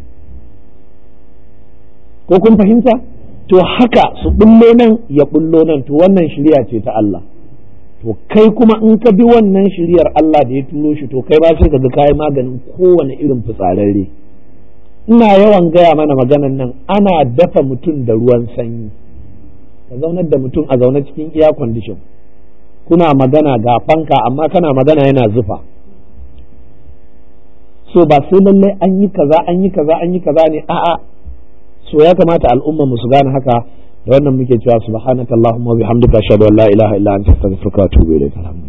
ko kun fahimta to haka su bullo nan ya bullo nan to wannan shirya ce ta Allah to kai kuma in ka bi wannan shiryar Allah da ya turo shi to kai ba sai ka ga kai maganin kowane irin fitsararre ina yawan gaya mana maganan nan ana dafa mutum da ruwan sanyi ka zaunar da mutum a zaune cikin air condition kuna magana ga fanka amma kana magana yana zufa so ba sai lallai an yi kaza an yi kaza an yi kaza ne a'a so ya kamata al'umma mu su gane haka da wannan muke cewa subhanakallahumma wa bihamdika ashhadu an la ilaha illa anta astaghfiruka wa atubu ilayk